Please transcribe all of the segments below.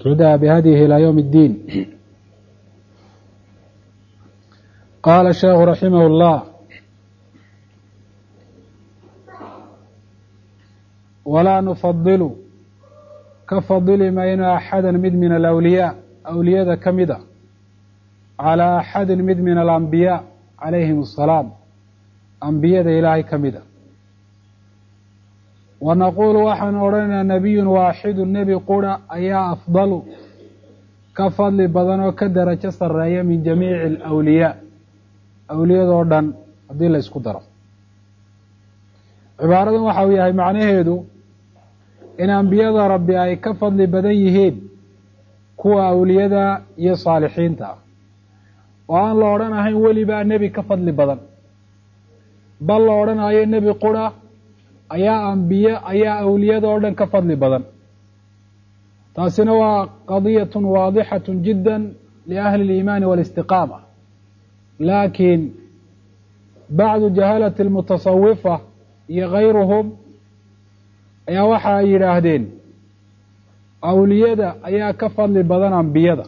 اهتدى بهديه إلى يوم الدين قال الشيخ رحمه الله ولا نفضل ka fadili mayno axada mid min alawliyaa awliyada ka mid a calaa axadin mid min alambiyaa calayhim asalaam ambiyada ilaahay ka mid a wa naquulu waxaan odhanaynaa nebiyun waaxidu nebi qura ayaa afdalu ka fadli badan oo ka darajo sarreeya min jamiici alawliyaa awliyadoo dhan haddii la ysku daro cibaaradan waxa uu yahay macnaheedu in ambiyada rabbi ay ka fadli badan yihiin kuwa awliyada iyo saalixiinta ah oo aan la odhanahayn welibaa nebi ka fadli badan bal la odhanayo nebi qura ayaa ambiye ayaa awliyada oo dhan ka fadli badan taasina waa qadiyatun waadixatun jidda liahli اliimaani wاlistiqaama laakiin bacdu jahalati اlmutasawifa iyo gayruhum ayaa waxa ay yidhaahdeen awliyada ayaa ka fadli badan ambiyada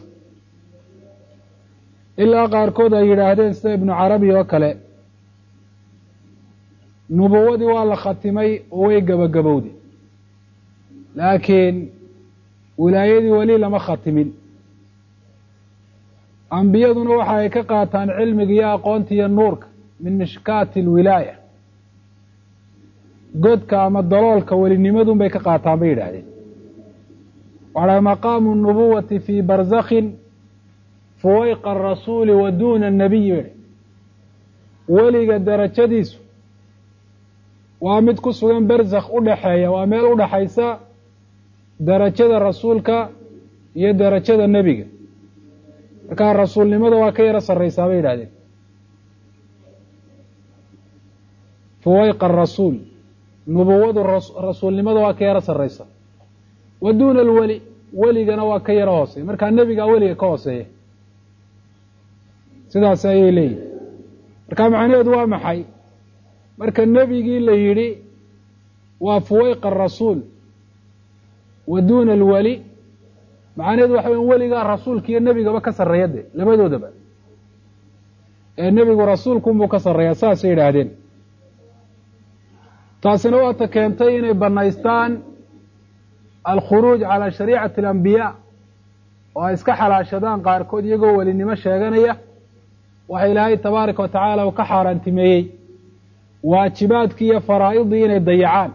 ilaa qaarkood ay yidhaahdeen sida ibnu carabi oo kale nubuwadii waa la khatimay oo way gebagabowday laakiin wilaayadii weli lama khatimin ambiyaduna waxa ay ka qaataan cilmiga iyo aqoonta iyo nuurka min mishkaati alwilaaya godka ama daloolka welinimadun bay ka qaataan bay yidhaahdeen waxaa maqaamu nubuwati fii barzakhin fuwayqa arasuuli wa duuna annabiyi bay weliga darajadiisu waa mid ku sugan barzakh u dhaxeeya waa meel u dhaxaysa darajada rasuulka iyo darajada nebiga markaa rasuulnimada waa ka yaro sarraysaa bay yidhahdeen fuwayqa arasuul nubuwadu rasuulnimada waa ka yaro sarraysa wa duuna alweli weligana waa ka yaro hooseeya markaa nebigaa weliga ka hooseeya sidaas ayay leeyihin markaa macnaheedu waa maxay marka nebigii la yidhi waa fuwayqa arasuul wa duuna alweli macnaheedu waxa weya weligaa rasuulka iyo nebigaba ka sarreeya de labadoodaba ee nebigu rasuulkunbuu ka sarreeyaa saasay yidhaahdeen taasina waata keentay inay banaystaan alkhuruuj calaa shariicati alambiyaa oo ay iska xalaashadaan qaarkood iyagoo welinimo sheeganaya waxa ilaahay tabaaraka wa tacaala uu ka xaaraantimeeyey waajibaadkii iyo faraa'idii inay dayacaan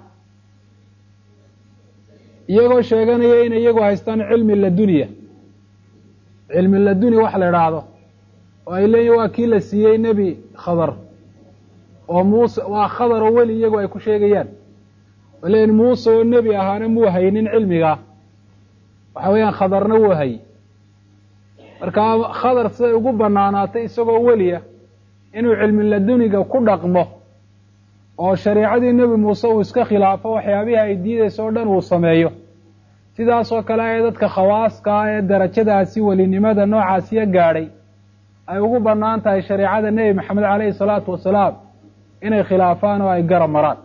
iyagoo sheeganaya inay iyagu haystaan cilmi ladunya cilmi laduni wax la idhaahdo oo ay leeyihin waa kii la siiyey nebi khadar oo muuse waa khadar oo weli iyagu ay ku sheegayaan oo leeyihin muuse oo nebi ahaana muu haynin cilmigaa waxa weeyaan khadarna wuu hayy marka khadar siday ugu banaanaatay isagoo weliya inuu cilmi laduniga ku dhaqmo oo shareicadii nebi muuse uu iska khilaafo waxyaabihii ay diidayso o dhan uu sameeyo sidaasoo kale ee dadka khawaaska ah ee darajadaasi welinimada noocaasiya gaadhay ay ugu bannaan tahay shareicada nebi maxamed caleyhi salaatu wasalaam inay khilaafaan oo ay garab maraan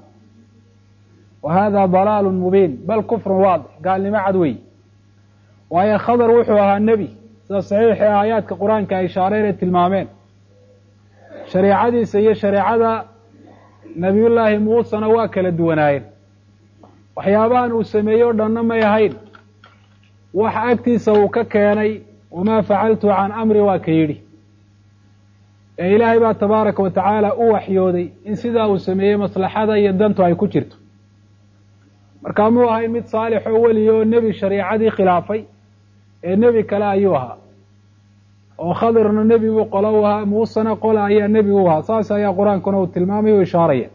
wa hada dalaalun mubiin bal kufrun waadix gaalnimo cad wey waayo khadar wuxuu ahaa nebi sida saxiixii aayaadka qur-aanka ay ishaareen ay tilmaameen shareicadiisa iyo shareecada nebiyullaahi muusena waa kala duwanaayeen waxyaabahan uu sameeyey o dhanna may ahayn wax agtiisa uu ka keenay wamaa facaltu can amri waa ka yidhi ee ilaahay baa tabaaraka wa tacaala u waxyooday in sidaa uu sameeyey maslaxada iyo dantu ay ku jirto markaa muu ahayn mid saalix oo weliya oo nebi shariicadii khilaafay ee nebi kale ayuu ahaa oo khadirna nebi buu qolo u ahaa muusena qola ayaa nebi u ahaa saas ayaa qur-aankuna uu tilmaamay u ishaaraya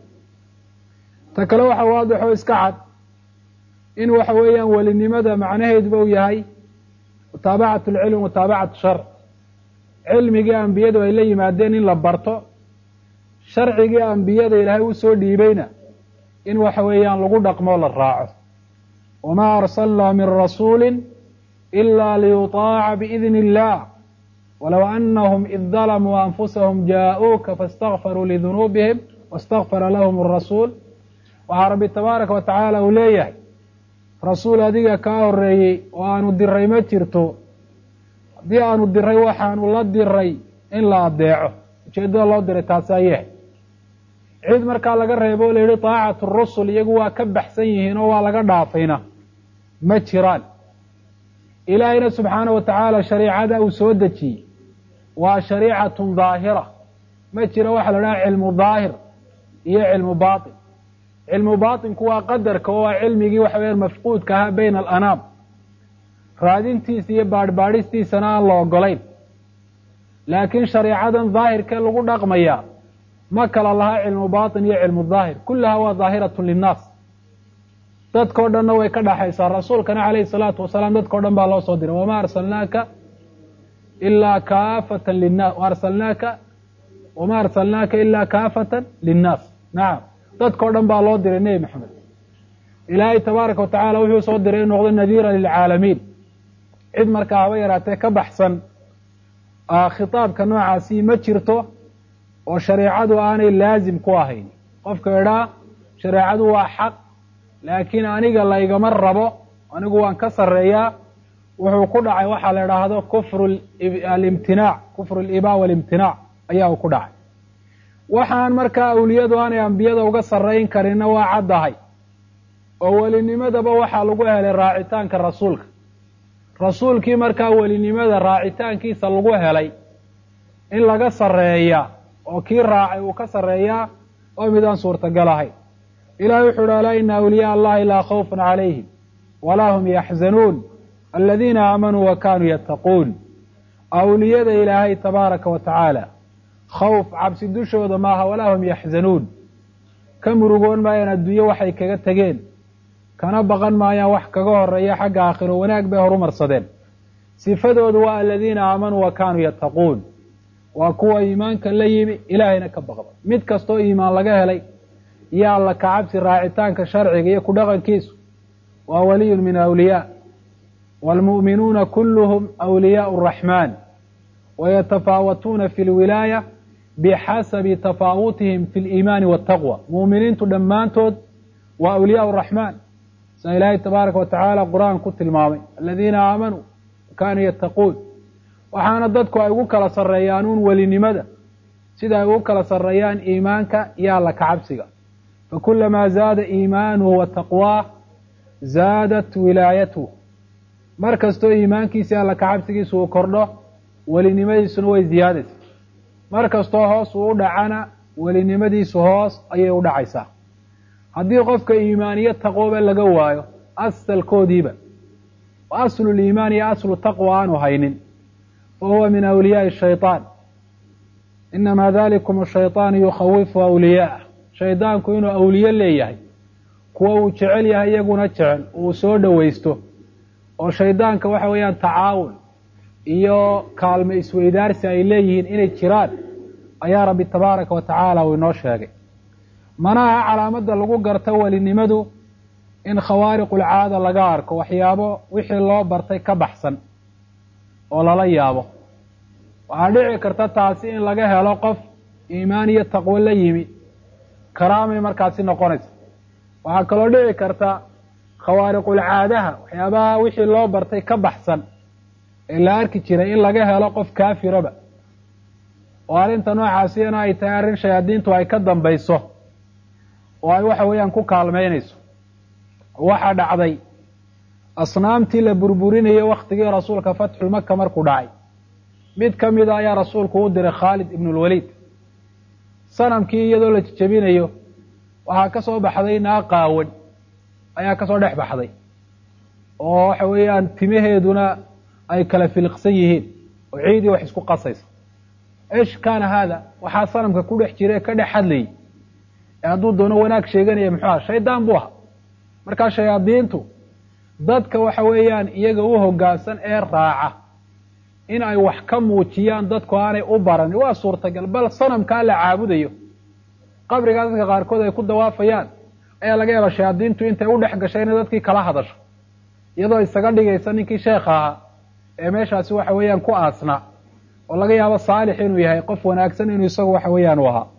ta kale waxa waadix oo iska cad in waxa weeyaan welinimada macnaheeduba u yahay mutaabacatu lcilm mutaabacatu shar cilmigii ambiyadu ay la yimaadeen in la barto sharcigii ambiyada ilaahay u soo dhiibayna in waxa weeyaan lagu dhaqmoo la raaco wamaa arsalnaa min rasuuli ila liyutaaca biidni illah walow anahum id dalamuu anfusahum jaa-uuka faاstakfaruu lidunuubihim wastakfara lahum arasuul waxaa rabbi tabaaraka wa tacaala uu leeyahay rasuul adiga kaa horreeyey oo aanu diray ma jirto haddii aanu diray waxaanu la diray in la adeeco ujeeddada loo diray taasi ayahay cid markaa laga reebo o la yihi taacatu rusul iyagu waa ka baxsan yihiin oo waa laga dhaafayna ma jiraan ilaahayna subxaana wa tacaala shariicada uu soo dejiyey waa shariicatun daahira ma jira waxa la dhaha cilmu daahir iyo cilmu baatin cilmu baatinku waa qadarka oo waa cilmigii waxa weya mafquudka ahaa bayna alanaam raadintiisa iyo baadhbaadhistiisana aan la ogolayn laakiin shareecadan daahirkee lagu dhaqmaya ma kala laha cilmu baatin iyo cilmu daahir kullaha waa daahiratun linnaas dadkao dhanna way ka dhaxaysaa rasuulkana calayhi salaatu wasalaam dadkao dhan baa loo soo diray wamaa arsalnaaka ilaa kaafatan linnaas arsalnaaka wamaa arsalnaaka ilaa kaafatan linnaas nacam dadkao dhan baa loo diray nebi maxamed ilaahay tabaaraka wa tacaala wuxuu soo diray inu noqdo nadiira lilcaalamiin cid markaa haba yaraatee ka baxsan khitaabka noocaasi ma jirto oo shareecadu aanay laazim ku ahayn qofka idhaa shareecadu waa xaq laakiin aniga laygama rabo anigu waan ka sarreeyaa wuxuu ku dhacay waxaa la idhaahdo kufru alimtinaac kufru aliba walimtinaac ayaa uu ku dhacay waxaan markaa awliyadu aanay ambiyada uga sarrayn karinna waa caddahay oo welinimadaba waxaa lagu helay raacitaanka rasuulka rasuulkii markaa welinimada raacitaankiisa lagu helay in laga sarreeya oo kii raacay uu ka sarreeyaa oo midaan suurtagal ahayn ilahay wuxuu uhi alaa ina awliyaa allahi laa khawfun calayhim walaa hum yaxzanuun aladiina aamanuu wa kaanuu yattaquun awliyada ilaahay tabaaraka wa tacaala khawf cabsi dushooda maaha walaa hum yaxzanuun ka murugoon maayaan adduunye waxay kaga tegeen kana baqan maayaan wax kaga horeeya xagga aakhiro wanaag bay horumarsadeen sifadoodu waa aladiina aamanuu wa kaanuu yattaquun waa kuwa iimaanka la yimi ilaahayna ka baqda mid kastoo iimaan laga helay iyo alla kacabsi raacitaanka sharciga iyo ku dhaqankiisu waa waliyun min awliyaa waalmu'minuuna kulluhum awliyaau araxmaan wayatafaawatuuna fi lwilaaya bixasabi tafaawutihim fi liimaani waataqwa mu'miniintu dhammaantood waa awliyaa araxmaan sa ilaahay tabaaraka wa tacaala qur-aan ku tilmaamay aladiina aamanuu kaanuu yattaquun waxaana dadku ay ugu kala sarreeyaan uun welinimada sida ay ugu kala sarreeyaan iimaanka iyo alla kacabsiga fakulamaa zaada iimaanuhu wa taqwaah zaadat wilaayatuh mar kastoo iimaankiisa alla kacabsigiisu uu kordho welinimadiisuna way ziyaadaysa mar kastoo hoos uu u dhacana welinimadiisu hoos ayay u dhacaysaa haddii qofka iimaaniyo taqwoba laga waayo asalkoodiiba oo asluliimaan iyo aslu taqwa aanu haynin fa huwa min awliyaai shayطaan inamaa dalikum ashayطaanu yukhawifu awliyaa'ah shaydaanku inuu awliye leeyahay kuwa uu jecel yahay iyaguna jecel uu soo dhowaysto oo shaydaanka waxa weeyaan tacaawun iyo kaalmo isweydaarsi ay leeyihiin inay jiraan ayaa rabbi tabaaraka wa tacaala uu inoo sheegay manaha calaamadda lagu garto welinimadu in khawaariqulcaada laga arko waxyaabo wixii loo bartay ka baxsan oo lala yaabo waxaa dhici karta taasi in laga helo qof iimaan iyo taqwo la yimi karaamay markaasi noqonaysa waxaa kaloo dhici karta khawaariqulcaadaha waxyaabaha wixii loo bartay ka baxsan ee la arki jiray in laga helo qof kaafiraba oo arrinta noocaasiyana ay tahay arrin shayaadiintu ay ka dambayso oo ay waxa weeyaan ku kaalmaynayso waxaa dhacday asnaamtii la burburinayay waktigii rasuulka fatxulmaka markuu dhacay mid ka mida ayaa rasuulku u diray khaalid ibnulwaliid sanamkii iyadoo la jejebinayo waxaa ka soo baxday naa qaawan ayaa kasoo dhex baxday oo waxa weeyaan timaheeduna ay kala filiqsan yihiin oo ciidii wax isku qasaysa esh kaana haada waxaa sanamka ku dhex jira ee ka dhex hadlayay ee hadduu doono wanaag sheeganaya muxuu aha shaydaan buu ahaa markaa shayaadiintu dadka waxa weeyaan iyaga u hoggaansan ee raaca in ay wax ka muujiyaan dadku aanay u baranin waa suurtagal bal sanamkaa la caabudayo qabrigaa dadka qaarkood ay ku dawaafayaan ayaa laga yaaba shayaadiintu intay u dhex gashay inay dadkii kala hadasho iyadoo isaga dhigaysa ninkii sheekha ahaa ee meeshaasi waxa weeyaan ku aasnaa oo laga yaabo saalix inuu yahay qof wanaagsan inuu isagu waxa weeyaan u ahaa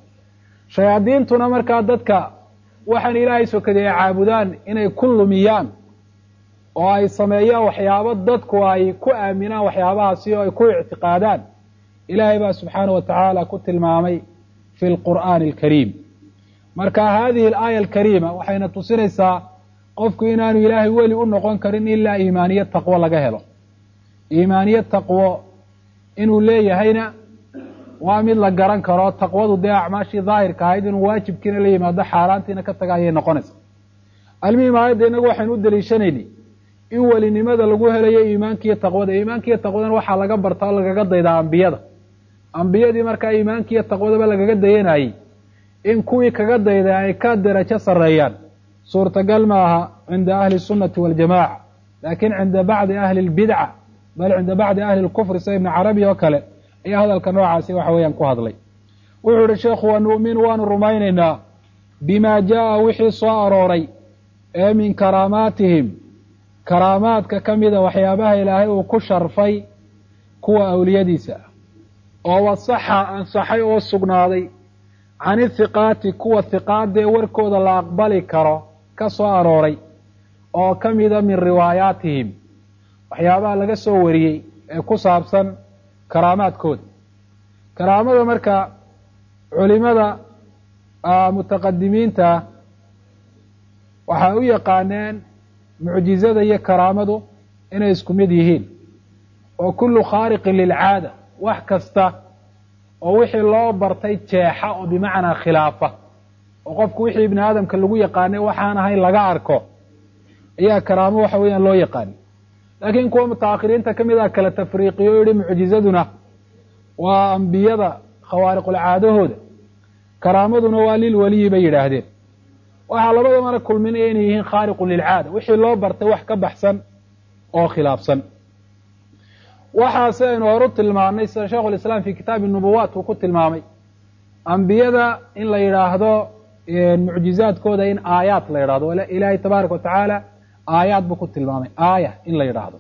shayaadiintuna markaa dadka waxaan ilaahay sokaday ay caabudaan inay ku lumiyaan oo ay sameeyaan waxyaabo dadku ay ku aaminaan waxyaabahaasi oo ay ku ictiqaadaan ilaahay baa subxaana wa tacaala ku tilmaamay fi lqur'aani alkariim marka hadihi alaaya alkariima waxayna tusinaysaa qofku inaanu ilaahay weli u noqon karin ilaa iimaaniye taqwo laga helo iimaaniye taqwo inuu leeyahayna waa mid la garan karo taqwadu dee acmaashii daahirka ahayd inuu waajibkiina la yimaado xaaraantiina ka taga ayay noqonaysaa almuhim aayadda inagu waxaynu u daliishanayni in welinimada lagu helayo iimaankiiyo taqwada iimaankiiyo taqwadana waxaa laga barta oo lagaga daydaa ambiyada ambiyadii markaa iimaankiiyo taqwadaba lagaga dayanayey in kuwii kaga dayday ay ka darajo sarreeyaan suurtagal ma aha cinda ahli sunnati waljamaca laakin cinda bacdi ahli lbidca bal cinda bacdi ahli lkufri sida ibni carabi oo kale ayaa hadalka noocaasi waxa weeyaan ku hadlay wuxuu ihi sheekhu wa nu'minu waanu rumaynaynaa bima jaa wixii soo arooray ee min karaamaatihim karaamaadka ka mida waxyaabaha ilaahay uu ku sharfay kuwa awliyadiisa oo wasaxa ansaxay oo sugnaaday can ithiqaati kuwa hiqaadee warkooda la aqbali karo ka soo arooray oo ka mida min riwaayaatihim waxyaabaha laga soo wariyey ee ku saabsan karaamaadkooda karaamada marka culimada mutaqadimiinta waxay u yaqaaneen mucjizada iyo karaamadu inay isku mid yihiin oo kullu khaariqin lilcaada wax kasta oo wixii loo bartay jeexa oo bimacnaa khilaafa oo qofku wixii ibni aadamka lagu yaqaanay waxaan ahayn laga arko ayaa karaamo waxa weeyaan loo yaqaani laakiin kuwa mutaakhiriinta ka mid ah kala tafriiqiyo o yihi mucjizaduna waa ambiyada khawaariqulcaadahooda karaamaduna waa lil weliyi bay yidhaahdeen waxaa labadamana kulminaya inay yihiin khaariqun lilcaada wixii loo bartay wax ka baxsan oo khilaafsan waxaase aynu horu tilmaamnay sida sheikhu lislaam fi kitaabi nubuwaat uu ku tilmaamay ambiyada in la yidhaahdo mucjizaadkooda in aayaat la yidhahdo ilaahay tabaaraka watacaala aayaad buu ku tilmaamay aaya in la yidhaahdo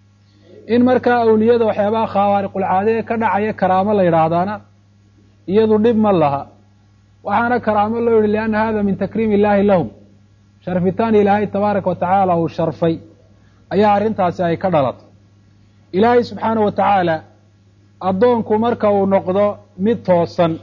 in markaa awliyada waxyaabaha khawaariqulcaade ka dhacaya karaamo la yidhaahdaana iyadu dhib ma laha waxaana karaamo loo yihi lianna hada min takriim illahi lahum sharfitaan ilaahay tabaaraka watacaala uu sharfay ayaa arrintaasi ay ka dhalatay ilaahay subxaana wa tacaala addoonku marka uu noqdo mid toosan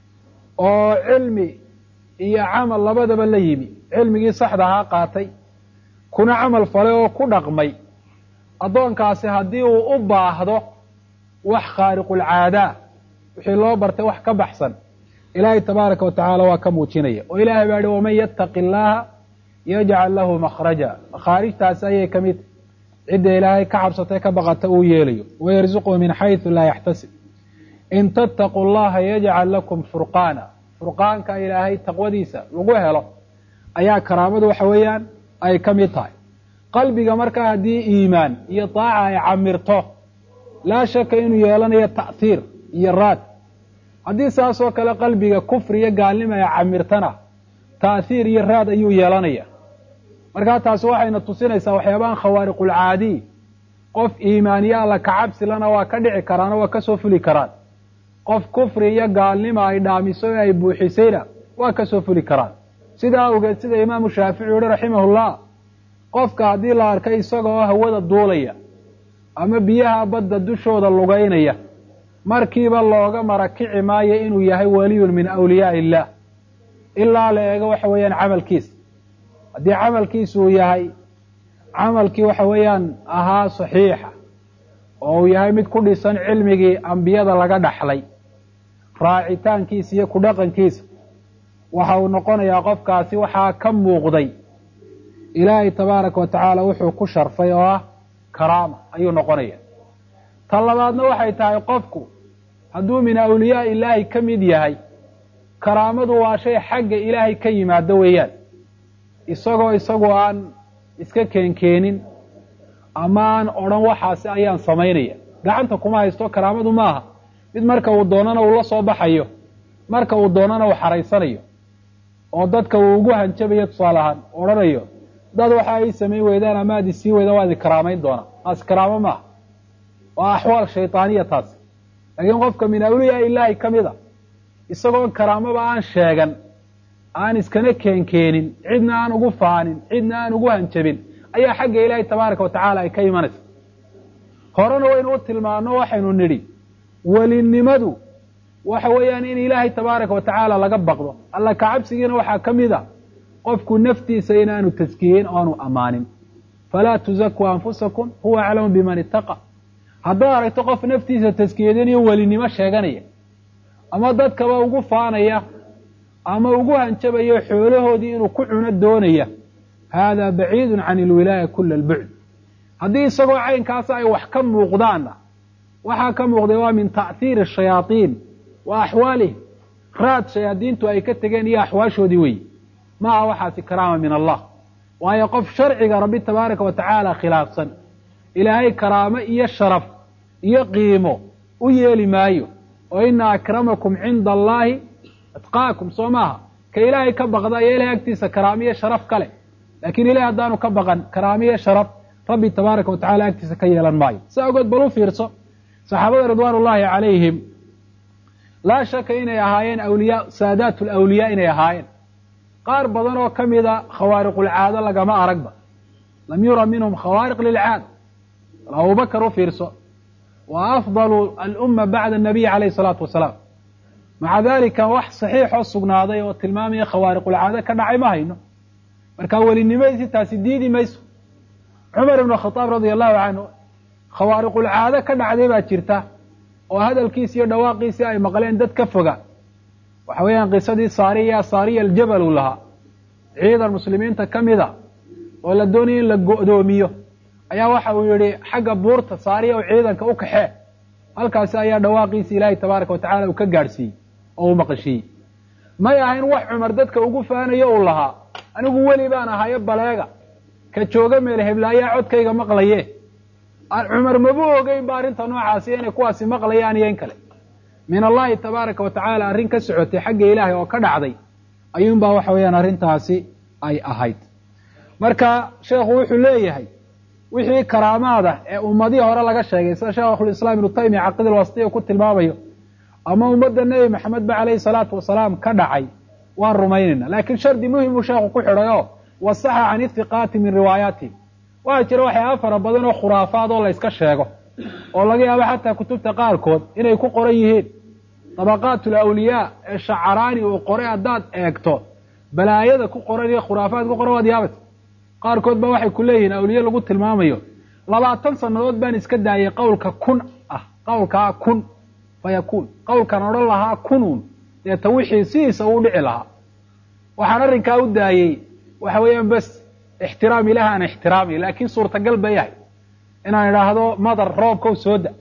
oo cilmi iyo camal labadaba la yimi cilmigii saxda ahaa qaatay kuna camal falay oo ku dhaqmay addoonkaasi haddii uu u baahdo wax khaariqulcaadaa wixii loo bartay wax ka baxsan ilaahay tabaaraka watacaala waa ka muujinaya oo ilahay baa yihi waman yattaqi illaaha yajcal lahu makhraja makhaarijtaasi ayay ka mid cidda ilaahay ka cabsatay ka baqata uu yeelayo wayarzuqhu min xaysu laa yaxtasib in tattaquu llaha yajcal lakum furqaana furqaanka ilaahay taqwadiisa lagu helo ayaa karaamadu waxa weeyaan ay ka mid tahay qalbiga markaa haddii iimaan iyo daaca ay camirto laa shaka inuu yeelanayo ta'hiir iyo raad haddii saas oo kale qalbiga kufri iyo gaalnima ay camirtana ta'hiir iyo raad ayuu yeelanaya markaa taasi waxayna tusinaysaa waxyaabahan khawaariqulcaadiy qof iimaaniye alla kacabsilana waa ka dhici karaan oo waa kasoo fuli karaan qof kufri iyo gaalnima ay dhaamiso ee ay buuxisayna waa kasoo fuli karaan sidaa awgeed sida imaamu shaafici yihi raximahullah qofka haddii la arkay isaga oo hawada duulaya ama biyaha badda dushooda lugaynaya markiiba looga marakici maayo inuu yahay waliyun min awliyaa illah ilaa la eego waxa weeyaan camalkiisa haddii camalkiisu uu yahay camalkii waxa weeyaan ahaa saxiixa oo uu yahay mid ku dhisan cilmigii ambiyada laga dhaxlay raacitaankiisa iyo ku dhaqankiisa waxa uu noqonayaa qofkaasi waxaa ka muuqday ilaahay tabaaraka wa tacaala wuxuu ku sharfay oo ah karaama ayuu noqonaya tan labaadna waxay tahay qofku hadduu min awliyaa ilaahi ka mid yahay karaamadu waa shay xagga ilaahay ka yimaado weeyaan isagoo isagoo aan iska keenkeenin ama aan odhan waxaasi ayaan samaynaya gacanta kuma haysto karaamadu maaha mid marka uu doonana uu la soo baxayo marka uu doonana uu xaraysanayo oo dadka uu ugu hanjabayo tusaale ahaan odhanayo dad waxa ay samayn weydaan ama ad isii weydaan waa idi karaamayn doonaa taasi karaamo maaha waa axwaal shaydaaniya taasi laakiin qofka min awliyaa ilaahi ka mid a isagoo karaamaba aan sheegan aan iskana keenkeenin cidna aan ugu faanin cidna aan ugu hanjabin ayaa xagga ilaahay tabaaraka wa tacaala ay ka imanaysa horena waynu u tilmaano waxaynu nidhi welinimadu waxa weeyaan in ilaahay tabaaraka wa tacaala laga baqdo alla kacabsigiina waxaa ka mid a qofku naftiisa inaanu taskiyeyn o aanu ammaanin falaa tuzakuu anfusakum huwa aclamu biman ittaqa haddaad aragto qof naftiisa taskiyadinayo welinimo sheeganaya ama dadkaba ugu faanaya ama ugu hanjabayo xoolahoodii inuu ku cuno doonaya haadaa baciidun can ilwilaaya kula albucd haddii isagoo caynkaasa ay wax ka muuqdaanna waxaa ka muuqday waa min ta'hiiri shayaaiin wa axwaalihim raad shayaadiintu ay ka tegeen iyo axwaashoodii weeye maaha waxaasi karaama min allah waayo qof sharciga rabbi tabaaraka wa tacaala khilaafsan ilaahay karaamo iyo sharaf iyo qiimo u yeeli maayo oo ina akramakum cinda allaahi atqaakum soo maaha ka ilaahay ka baqda ayaa ilahay agtiisa karaamo iyo sharaf ka leh laakiin ilahay haddaanu ka baqan karaamo iyo sharaf rabbi tabaaraka wa tacala agtiisa ka yeelan maayo sa ogeed bal u fiirso saxaabada ridwaan ullaahi calayhim laa shaka inay ahaayeen awliyaa saadaat lawliyaa inay ahaayeen qaar badan oo ka mida khawaariqulcaado lagama aragba lam yura minhum khawaariq lilcaada bal abubakar u fiirso wa afdalu alumma bacda anabiy calayhi salaatu wasalaam maca dalika wax saxiixoo sugnaaday oo tilmaamaya khawaariqulcaado ka dhacay ma hayno marka welinimadiisi taasi diidi mayso cumar ibnu khadaab radia allahu canhu khawaariqulcaado ka dhacday baa jirta oo hadalkiisi iyo dhawaaqiisii ay maqleen dad ka foga waxa weeyaan qisadii saariya saariya aljabal uu lahaa ciidan muslimiinta ka mid a oo la doonaya in la go'doomiyo ayaa waxa uu yihi xagga buurta saariya oo ciidanka u kaxee halkaasi ayaa dhawaaqiisi ilaahay tabaaraka wa tacala uu ka gaadhsiiyey oo uu maqashiiyey may ahayn wax cumar dadka ugu faanayo uu lahaa anigu weli baan ahayo baleega ka jooga meel heblaayaa codkayga maqlaye cumar mabu ogeyn ba arrinta noocaasi inay kuwaasi maqlayaan iyo in kale min allahi tabaaraka wa tacaala arrin ka socotay xagga ilaahay oo ka dhacday ayuunbaa waxa weeyaan arrintaasi ay ahayd marka sheekhu wuxuu leeyahay wixii karaamaada ee ummadihii hore laga sheegay sida sheekhulislaam ibnu taymiya caqidil wasitiya ku tilmaamayo ama ummadda nebi maxamed ba calayhi salaatu wasalaam ka dhacay waan rumaynayna laakiin shardi muhim buu sheekhu ku xidhay oo wasaxa can ithiqaati min riwaayaatihim waxaa jira waxyaaba fara badan oo khuraafaad oo la yska sheego oo laga yaabo xataa kutubta qaarkood inay ku qoran yihiin dabaqaat alawliyaa ee shacaraani uu qoray haddaad eegto balaayada ku qoran iyo khuraafaad ku qoran waad yaabaysa qaarkood ba waxay ku leeyihiin awliye lagu tilmaamayo labaatan sannadood baan iska daayay qowlka kun ah qowlkaa kun fayakuun qowlkan odhan lahaa kunuun deeta wixii sidiisa uu dhici lahaa waxaan arrinkaa u daayey waxa weeyaan bes ixtiraam ilaah aan ixtiraamay laakiin suurtagal ba yahay inaan idhaahdo madar roobkow soo da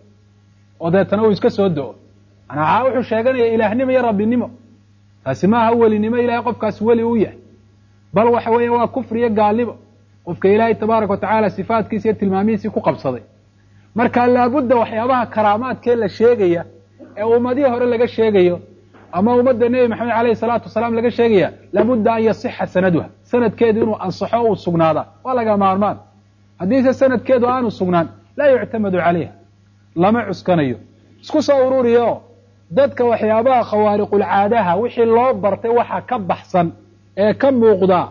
oo deetana uu iska soo do-o manaa wuxuu sheeganaya ilaahnimo iyo rabbinimo taasi maaha welinimo ilahay qofkaas weli u yahay bal waxa weeya waa kufri iyo gaalnimo qofka ilaahay tabaaraka wa tacaala sifaatkiisa iyo tilmaamihiisii ku qabsaday marka laabudda waxyaabaha karaamaadkee la sheegaya ee ummadihii hore laga sheegayo ama ummadda nebi maxamed alayhi salaatu wasalaam laga sheegaya laabudda an yasixa sanaduha sanadkeedu inuu ansaxo uu sugnaadaa waa laga maarmaan haddiise sanadkeedu aanu sugnaan laa yuctamadu calayha lama cuskanayo isku soo ururiyo dadka waxyaabaha khawaariqulcaadaha wixii loo bartay waxa ka baxsan ee ka muuqda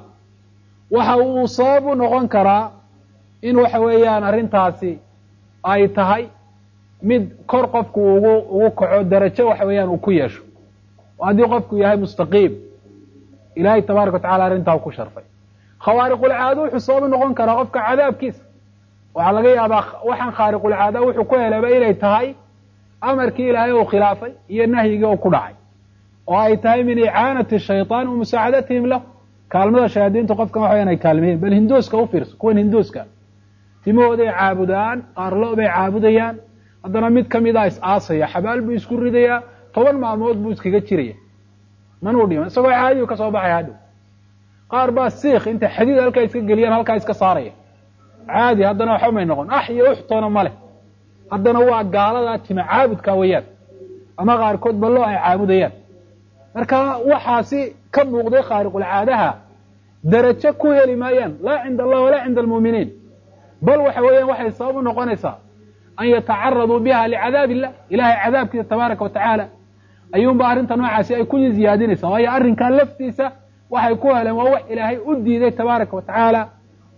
waxa uu sabab u noqon karaa in waxa weeyaan arrintaasi ay tahay mid kor qofku ugu ugu kaco darajo waxa weeyaan uu ku yeesho oo haddii qofku yahay mustaqiim ilaahay tabaaraka wa tacala arrintaa ku sharfay khawaariqulcaado wuxuu sabab u noqon karaa qofka cadaabkiisa waxaa laga yaabaa waxaan khaariqulcaada wuxuu ku helaba inay tahay amarkii ilaahay uu khilaafay iyo nahyigii uu ku dhacay oo ay tahay min icaanati shayطaan wa musaacadatihim lahu kaalmada shayaadiintu qofkan waxa ay kaalmeeyeen bal hinduuska u fiirso kuwan hinduuska timahooday caabudaan qaarlo bay caabudayaan haddana mid kamida is aasaya xabaal buu isku ridayaa toban maalmood buu iskaga jiraya manuu dhiman isagoo caadiyu ka soo baxaya hadhow qaar baa siik intay xadiid halkaa iska geliyaan halkaa iska saaraya caadi haddana waxba may noqon ax iyo uxtoona ma leh haddana waa gaaladaa tima caabudka weeyaan ama qaarkood ballo ay caabudayaan marka waxaasi ka muuqday khaariqulcaadaha darajo ku heli maayaan laa cinda allah walaa cinda almu'miniin bal waxa weeyaan waxay sabab u noqonaysaa an yatacaraduu biha licadaab illah ilahay cadaabkiisa tabaaraka wa tacaala ayuunba arrinta noocaasi ay ku ziyaadinaysaa waayo arrinkaa laftiisa waxay ku heleen waa wax ilaahay u diiday tabaaraka wa tacaala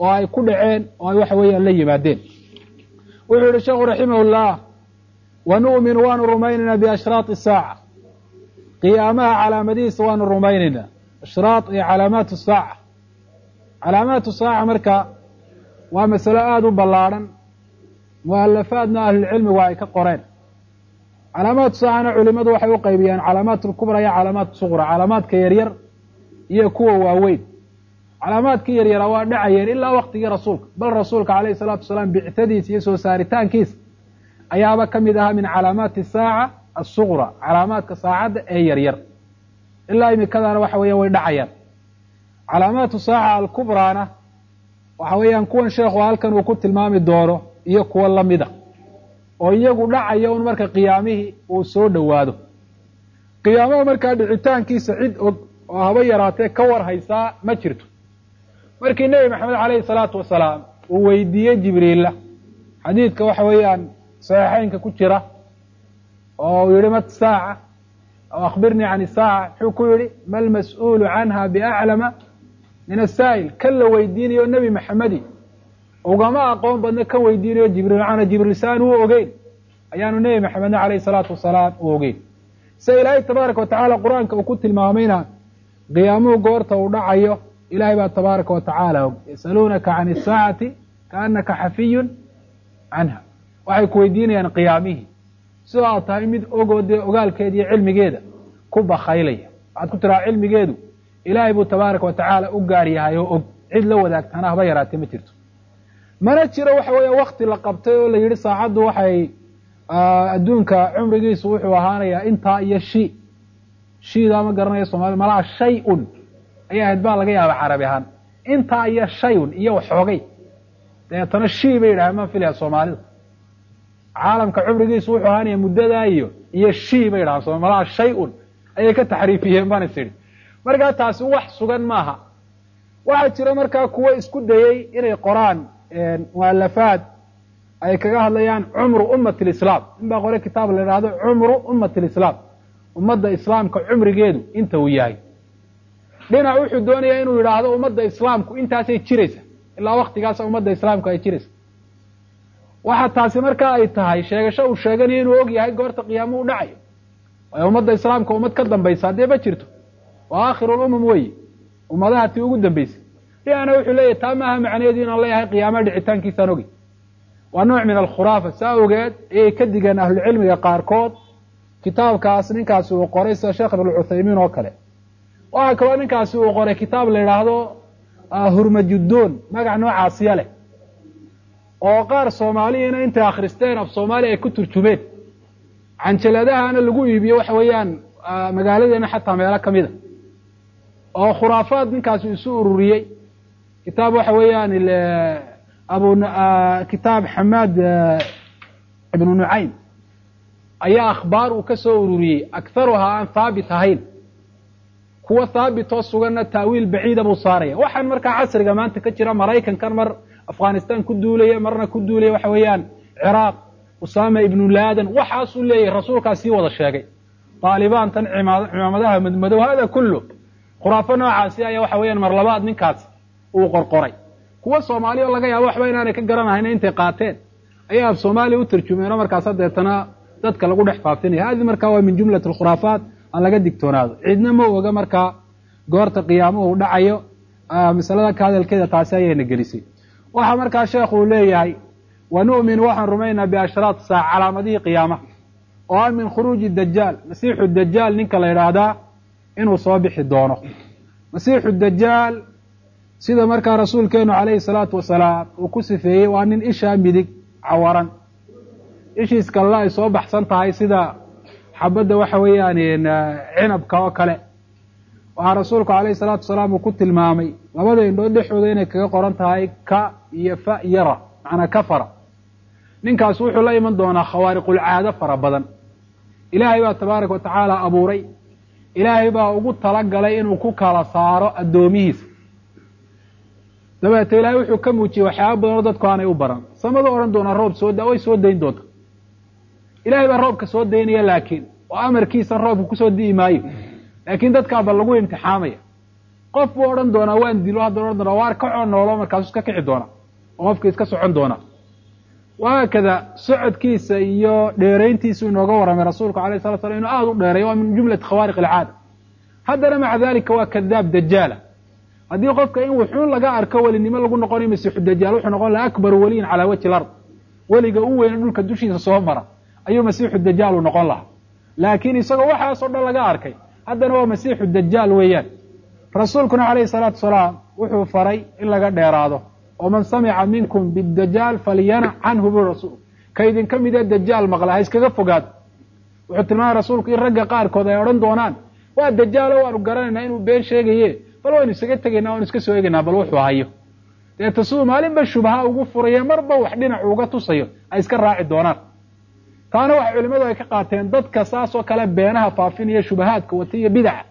oo ay ku dhaceen oo ay waxa weeyaan la yimaadeen wuxuu yihi sheekhu raximahullah wa nu'minu waanu rumaynaynaa biashraati saaca qiyaamaha calaamadihiisa waanu rumaynaynaa ashraat iyo calaamaatu saaca calaamaatu saaca marka waa masalo aada u ballaadhan mu'alafaadna ahlulcilmigu ay ka qoreen calaamaatu saacana culimadu waxay u qaybiyaan calaamaat lkubra iyo calaamaat suqra calaamaadka yaryar iyo kuwa waaweyn calaamaadkii yaryara waa dhacayeen ilaa waktigii rasuulka bal rasuulka calayhi salaatu wasalaam bictadiisa iyo soo saaritaankiisa ayaaba ka mid ahaa min calaamaati saaca asuqra calaamaadka saacadda ee yaryar ilaa imikadaana waxa weeyan way dhacayaan calaamaatu saaca alkubraana waxa weeyaan kuwan sheekhu halkan uu ku tilmaami doono iyo kuwo lamida oo iyagu dhacaya un marka qiyaamihii uu soo dhowaado qiyaamaha markaa dhicitaankiisa cid og oo haba yaraatee ka war haysaa ma jirto markii nebi maxamed calayhi salaatu wasalaam uu weydiiyey jibriilla xadiidka waxa weeyaan saxiixeynka ku jira oo uu yihi mat saaca aw akhbirnii can isaaca muxuu ku yihi ma lmas'uulu canha biaclama min asaa'il kan la weydiinayo nebi maxamedi ugama aqoon badna kan weydiinayo jibriil macana jibriil saan uu ogeyn ayaanu nebi maxamedna calayhi salaatu wasalaam u ogeyn sida ilaahay tabaaraka watacaala qur-aanka uu ku tilmaamayna qiyaamuhu goorta uu dhacayo ilahay baa tabaaraka watacaala og yasaluunaka can isaacati kaanaka xafiyun canha waxay ku weydiinayaan qiyaamihii sidoo aad tahay mid ogoo dee ogaalkeeda iyo cilmigeeda ku bakaylaya waxaad ku tiraa cilmigeedu ilaahay buu tabaaraka watacaala u gaar yahay oo og cid la wadaagtana haba yaraatee ma jirto mana jiro waxa weeya wakti la qabtay oo la yidhi saacaddu waxay adduunka cumrigiisu wuxuu ahaanayaa intaa iyo shi shiidaa ma garanaya soomaalida malaha shay-un ayay ahayd baa laga yaaba carabi ahaan intaa iyo shay-un iyo waxoogay dabeetana shii bay yidhahdeen maan filaya soomaalida caalamka cumrigiisu wuxuu ahaanaya muddadaa iyo iyo shii bay yidhahdeen so malaha shay-un ayay ka taxriifiyeen baan is idhi markaa taasi wax sugan maaha waxaa jira markaa kuwo isku dayey inay qoraan mualafaad ay kaga hadlayaan cumru ummati lislaam in baa qore kitaab la idhaahdo cumru ummati lislaam ummadda islaamka cumrigeedu inta uu yahay dhinac wuxuu doonayaa inuu yidhaahdo ummadda islaamku intaasay jiraysa ilaa waktigaasa ummadda islaamku ay jiraysa waxa taasi markaa ay tahay sheegasho uu sheeganayo inuu og yahay goorta qiyaamo u dhacayo waayo ummadda islaamka ummad ka dambaysa haddee ma jirto waa akhirulumam weeye ummadaha tii ugu dambaysay dhinacna wuxuu leeyahy taa maaha macnaheedu inaan leeyahay qiyaamaha dhicitaankiisaan ogey waa nooc min alkhuraafa saa ogeed ayay ka digeen ahlucilmiga qaarkood kitaabkaas ninkaasi uu qoray sida sheekh ibn cuthaymiin oo kale waxaa kaloo ninkaasi uu qoray kitaab la yidhaahdo hurmajuddoon magac noocaasiya leh oo qaar soomaaliyiina intay akhristeen af soomaaliya ay ku turjumeen canjaladahana lagu iibiyo waxa weeyaan magaaladeena xataa meelo ka mida oo khuraafaad ninkaasi isu ururiyey kitaab waxa weeyaan abu kitaab xamaad ibnu nucaym ayaa akhbaar uu ka soo ururiyey akharuhaa aan haabit ahayn kuwa haabitoo suganna taawiil baciida buu saaraya waxaan markaa casriga maanta ka jira maraykankan mar afghanistan ku duulaya marna ku duulaya waxa weeyaan ciraaq usaama ibnu laadan waxaasuu leeyahay rasuulkaa sii wada sheegay taalibaantan cimaamadaha madmadow hada kullu khuraafo noocaasi ayaa waxa weeyaan mar labaad ninkaas uu qorqoray kuwa soomaaliya oo laga yaabo waxba inaanay ka garanahayn intay qaateen ayaa af soomaaliya u tarjumeen oo markaasa deetana dadka lagu dhex faafinaya hadi markaa waa min jumlat alkhuraafaat aan laga digtoonaado cidna ma oga markaa goorta qiyaamuhu dhacayo masalada ka hadalkeeda taasi ayayna gelisay waxaa markaa sheekhu uu leeyahay wa nu'minu waxaan rumaynaa biashraat saac calaamadihii qiyaamaha oo ah min khuruuji dajaal masiixu dajaal ninka la yidhaahdaa inuu soo bixi doono masiixu dajaal sida markaa rasuulkeenu calayhi salaatu wasalaam uu ku sifeeyey waa nin ishaa midig cawaran ishiis kalena ay soo baxsan tahay sida xabadda waxa weeyaan cinabka oo kale waxaa rasuulku calayhi salaatu wasalaam uu ku tilmaamay labada indhood dhexooda inay kaga qoran tahay ka iyo fa yara macnaa kafara ninkaas wuxuu la iman doonaa khawaariqulcaado fara badan ilaahay baa tabaaraka watacaala abuuray ilaahay baa ugu talagalay inuu ku kala saaro addoomihiisa dabeete ilaahay wuxuu ka muujiyey waxyaaba badan oo dadku aanay u baran samadu odhan doonaa roob soo da way soo dayn doonta ilaahay baa roobka soo daynaya laakiin oo amarkiisa roobka kusoo di'i maayo laakiin dadkaaba lagu imtixaamaya qof buu odhan doonaa waan dilo haddana odhan doonaa waar kacoo noolo markaasu iska kici doona oo qofkii iska socon doona wahaakada socodkiisa iyo dheerayntiisu inooga warramay rasuulku alayh sala slam inuu aada u dheeray waa min jumlati khawaariq alcaada haddana maca dalika waa kadaab dajaala haddii qofka in wuxuun laga arko welinimo lagu noqonayo masiixu dajaal wuxuu noqon laha akbaru weliyin calaa wajhi lard weliga u weyne dhulka dushiisa soo mara ayuu masiixu dajaal uu noqon lahaa laakiin isagoo waxaasoo dhan laga arkay haddana waa masiixu dajaal weeyaan rasuulkuna calayhi salaatu wasalaam wuxuu faray in laga dheeraado oo man samica minkum bidajaal falyanac canhu bui rasuul ka idinka midee dajaal maqla ha iskaga fogaado wuxuu tilmaamay rasuulku in ragga qaarkood ay odhan doonaan waa dajaalo waanu garanaynaa inuu been sheegaye bal waynu isaga tegaynaa waanu iska soo egaynaa bal wuxuu hayo deeta siduu maalinba shubaha ugu furaye marba wax dhinac uga tusayo ay iska raaci doonaan taana waxa culimmadu ay ka qaateen dadka saasoo kale beenaha faafinaya shubahaadka wata iyo bidaca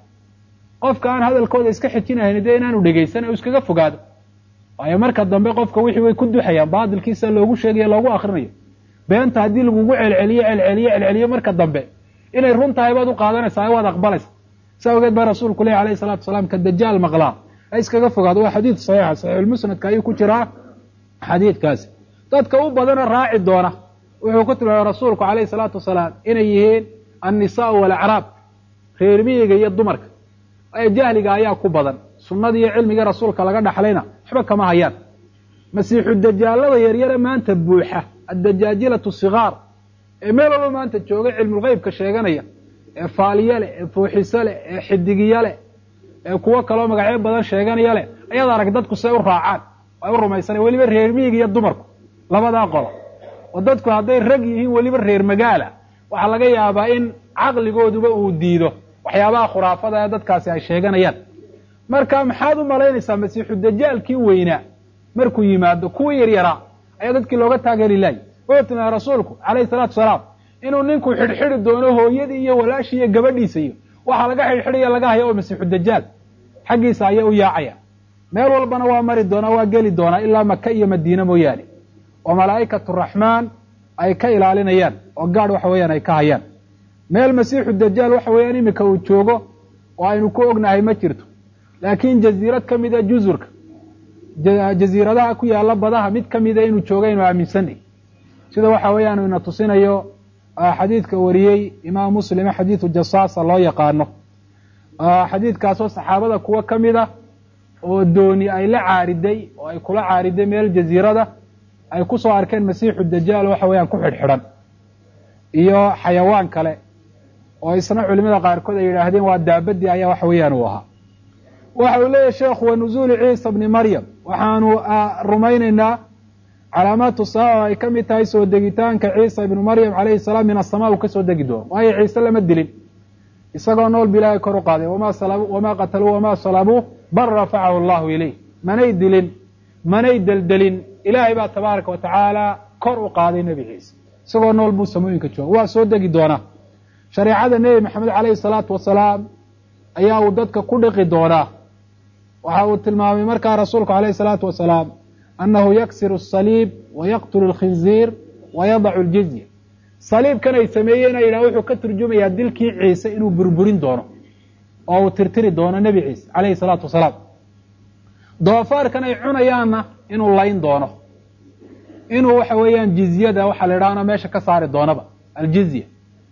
qofka aan hadalkooda iska xijinahayn dee inaanu dhegaysan u iskaga fogaado waayo marka dambe qofka wixii way ku duxayaan baatilkiisa loogu sheegayo loogu akrinayo beenta haddii lagugu celceliyo celceliyo celceliyo marka dambe inay run tahay baad u qaadanaysaa waad aqbalaysa saa ogeed baa rasuulku leh alayhi salatu wasalaam ka dajaal maqlaa ha iskaga fogaado waa xadiid saxiixa saxiixulmusnadka ayuu ku jiraa xadiidkaasi dadka u badana raaci doona wuxuu ku tilmaamay rasuulku calayhi salaatu wasalaam inay yihiin annisaau walacraab reer miyiga iyo dumarka ee jahliga ayaa ku badan sunnada iyo cilmiga rasuulka laga dhaxlayna waxba kama hayaan masiixu dajaalada yaryare maanta buuxa addajaajilatu sigaar ee meel walba maanta jooga cilmulgeybka sheeganaya ee faaliye leh ee fooxiso leh ee xidigiyo leh ee kuwo kaloo magacyo badan sheeganaya leh ayaad arag dadku say u raacaan ay u rumaysana weliba reer miyiga iyo dumarku labadaa qolo oo dadku hadday rag yihiin weliba reer magaala waxaa laga yaabaa in caqligooduba uu diido waxyaabaha khuraafada ee dadkaasi ay sheeganayaan marka maxaad u malaynaysaa masiixu dajaalkii weynaa markuu yimaado kuwii yaryaraa ayaa dadkii looga taageeri lahay wuxuu tilmaamay rasuulku calayhi salaatu wasalaam inuu ninku xidhxidhi doono hooyadii iyo walaashii iyo gabadhiisa iyo waxaa laga xidhxidhaya laga haya oo masiixu dajaal xaggiisa ayaa u yaacaya meel walbana waa mari doonaa waa geli doonaa ilaa maka iyo madiine mooyaane oo malaa'ikatu raxmaan ay ka ilaalinayaan oo gaadh waxa weeyaan ay ka hayaan meel masiixu dajaal waxa weeyaan iminka uu joogo oo aynu ku ognahay ma jirto laakiin jaziirad ka mida juzurka jaziiradaha ku yaalla badaha mid ka mida inuu jooga aynu aaminsanay sida waxa weeyaan ina tusinayo xadiidka wariyey imaam muslime xadiidu jasaasa loo yaqaano xadiidkaasoo saxaabada kuwo ka mid a oo dooni ay la caariday oo ay kula caariday meel jaziirada ay ku soo arkeen masiixu dajaal waxa weeyaan ku xidhxidhan iyo xayawaan kale oo isna culimada qaarkood ay yidhaahdeen waa daabadii ayaa waxa weeyaan uu ahaa waxa uu leeyahy sheekhu wa nuzuuli ciisa bni maryam waxaanu rumaynaynaa calaamaatu saaca ay ka mid tahay soo degitaanka ciisa ibnu maryam calayhi salaam min asamaa uu ka soo degi doono waayo ciise lama dilin isagoo nool ba ilaahay kor u qaaday wamaa qataluu wamaa salabuu bal rafacahu allahu ilayh manay dilin manay deldelin ilaahay baa tabaaraka wa tacaala kor u qaaday nebi ciise isagoo nool buu samooyinka jooga waa soo degi doonaa shareecada nebi maxamed calayhi salaatu wasalaam ayaa uu dadka ku dhiqi doonaa waxa uu tilmaamay markaa rasuulku calayhi salaatu wasalaam annahu yaksiru asaliib wa yaqtulu alkhinziir wa yadacu aljizya saliibkan ay sameeyeen a yidhaha wuxuu ka turjumayaa dilkii ciise inuu burburin doono oo uu tirtiri doono nebi ciise calayhi salaatu wasalaam doofaarkan ay cunayaanna inuu layn doono inuu waxa weeyaan jizyada waxaa la idhahna meesha ka saari doonaba aljizya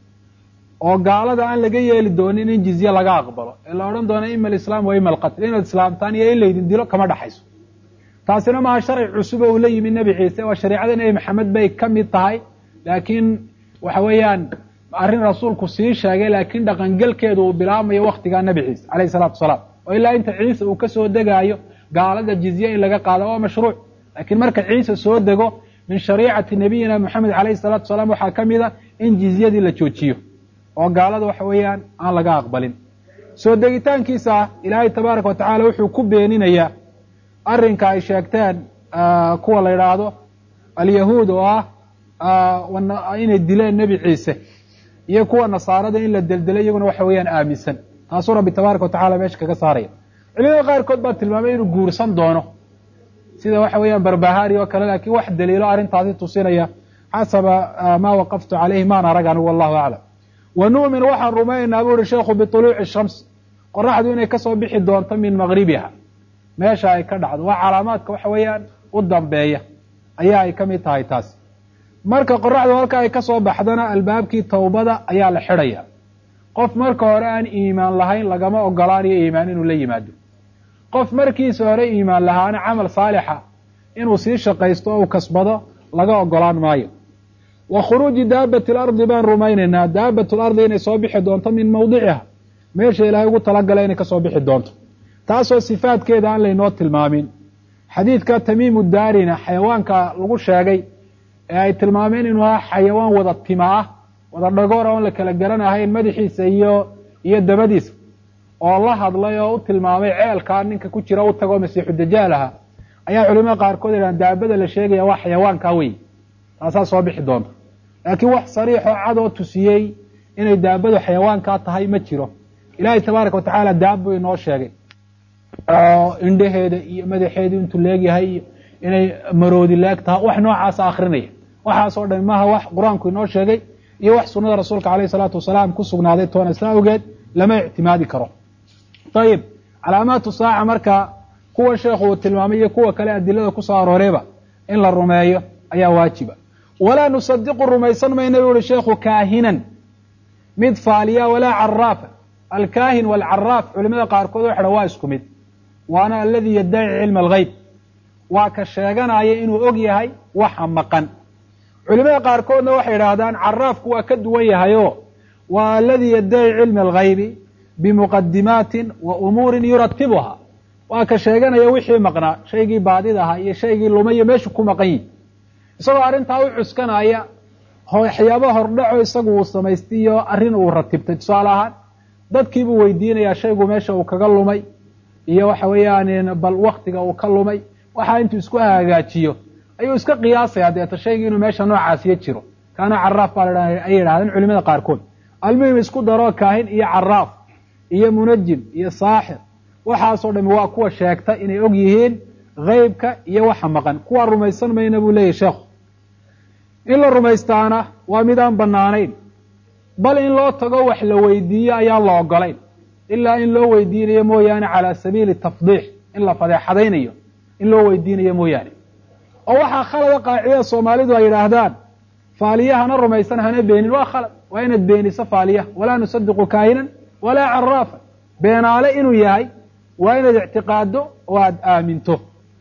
oo gaalada aan laga yeeli doonin in jizye laga aqbalo ee la odhan doono ima alislaam wa ima alqatl inaad islaamtaan iyo in laydin dilo kama dhaxayso taasina maaha sharci cusub oo uu la yimi nebi ciise waa shareicada nebi maxamed bay ka mid tahay laakiin waxa weeyaan arrin rasuulku sii sheegay laakiin dhaqangelkeedu uu bilaabmayo waktigaa nebi ciise calayhi salaatu wasalaam oo ilaa inta ciise uu ka soo degaayo gaalada jizye in laga qaado waa mashruuc laakiin marka ciise soo dego min shariicati nabiyina moxamed calayhi salaatu wasalaam waxaa ka mid a in jizyadii la joojiyo oo gaalada waxa weeyaan aan laga aqbalin soo degitaankiisa ilaahay tabaaraka wa tacala wuxuu ku beeninayaa arrinka ay sheegteen kuwa la yidhaahdo alyahuud oo ah inay dileen nebi ciise iyo kuwa nasaarada in la deldelay iyaguna waxa weeyaan aaminsan taasuu rabbi tabaaraka wa tacala meesha kaga saaraya culimada qaarkood baa tilmaamay inuu guursan doono sida waxa weeyaan barbahari oo kale laakiin wax daliilo arrintaasi tusinaya xasaba maa waqaftu calayhi maan arag anigu wallahu aclam wa nu'min waxaan rumaynaynaa buu uhi sheekhu biطuluuci shams qoraxdu inay kasoo bixi doonto min maqribiha meesha ay ka dhacdo waa calaamaadka waxa weeyaan u dambeeya ayaa ay ka mid tahay taasi marka qoraxdu halka ay kasoo baxdana albaabkii towbada ayaa la xidhaya qof marka hore aan iimaan lahayn lagama ogolaanayo iimaan inuu la yimaado qof markiisa hore iimaan lahaana camal saalixa inuu sii shaqaysto oo uu kasbado laga ogolaan maayo wa khuruuji daabati alardi baan rumaynaynaa daabat lardi inay soo bixi doonto min mawdiciha meesha ilaahay ugu talagalay inay kasoo bixi doonto taasoo sifaadkeeda aan laynoo tilmaamin xadiidka tamiimu daarina xayawaanka lagu sheegay ee ay tilmaameen inuu ahaa xayawaan wada tima ah wada dhagoora oon la kala garanahayn madaxiisa iyo iyo dabadiisa oo la hadlay oo u tilmaamay ceelkaa ninka ku jira u tagoo masiixu dajaal aha ayaa culimada qaarkood yidhahan daabada la sheegaya waa xayawaankaa wey taasaa soo bixi doonta laakiin wax sariixoo cadoo tusiyey inay daabadu xayawaankaa tahay ma jiro ilaahay tabaaraka watacaala daab buu inoo sheegay oo indhaheeda iyo madaxeedu intuu leegyahay iyo inay maroodi leeg tahay wax noocaasa akrinaya waxaasoo dhan maha wax qur-aanku inoo sheegay iyo wax sunada rasuulka alayh salaatu wasalaam ku sugnaaday toona saa awgeed lama ictimaadi karo ayib calaamaatu saaca marka kuwa sheekhu uu tilmaamay iyo kuwa kale adilada kusoo arooreyba in la rumeeyo ayaa waajiba walaa nusadiqu rumaysan mayna buu uhi sheekhu kaahinan mid faaliya walaa caraafa alkaahin waalcaraaf culimada qaarkood waxay dhan waa isku mid waana aladii yaddaci cilma algeyb waa ka sheeganaya inuu og yahay waxa maqan culimada qaarkoodna waxay idhaahdaan caraafku waa ka duwan yahayo waa aladii yaddaci cilma algaybi bimuqadimaatin wa umuurin yuratibuha waa ka sheeganaya wixii maqnaa shaygii baadida ahaa iyo shaygii lumayo meeshu ku maqan yihi isagoo arrintaa u cuskanaya waxyaaba hordhaco isagu uu samaystay iyo arrin uu ratibtay tusaale ahaan dadkiibuu weydiinayaa shaygu meesha uu kaga lumay iyo waxa weeyaan bal waktiga uu ka lumay waxaa intuu isku hagaajiyo ayuu iska qiyaasaya deeta shaygii inuu meesha noocaasiyo jiro kaana caraaf baa la ayay yidhahdeen culimada qaarkood almuhim isku daro kaahin iyo caraaf iyo munajim iyo saaxir waxaasoo dhami waa kuwa sheegta inay og yihiin haybka iyo waxa maqan kuwa rumaysan mayna buu leeyahy sheekhu in la rumaystaana waa mid aan banaanayn bal in loo tago wax la weydiiyo ayaan la ogolayn ilaa in loo weydiinayo mooyaane calaa sabiili tafdiix in la fadeexadaynayo in loo weydiinayo mooyaane oo waxaa khalada qaacidada soomaalidu ay yidhaahdaan faaliyahana rumaysan hana beenin waa khalad waa inaad beeniso faaliyaha walaa nusadiqu kaahinan walaa caraafa beenaale inuu yahay waa inaad ictiqaado oo aada aaminto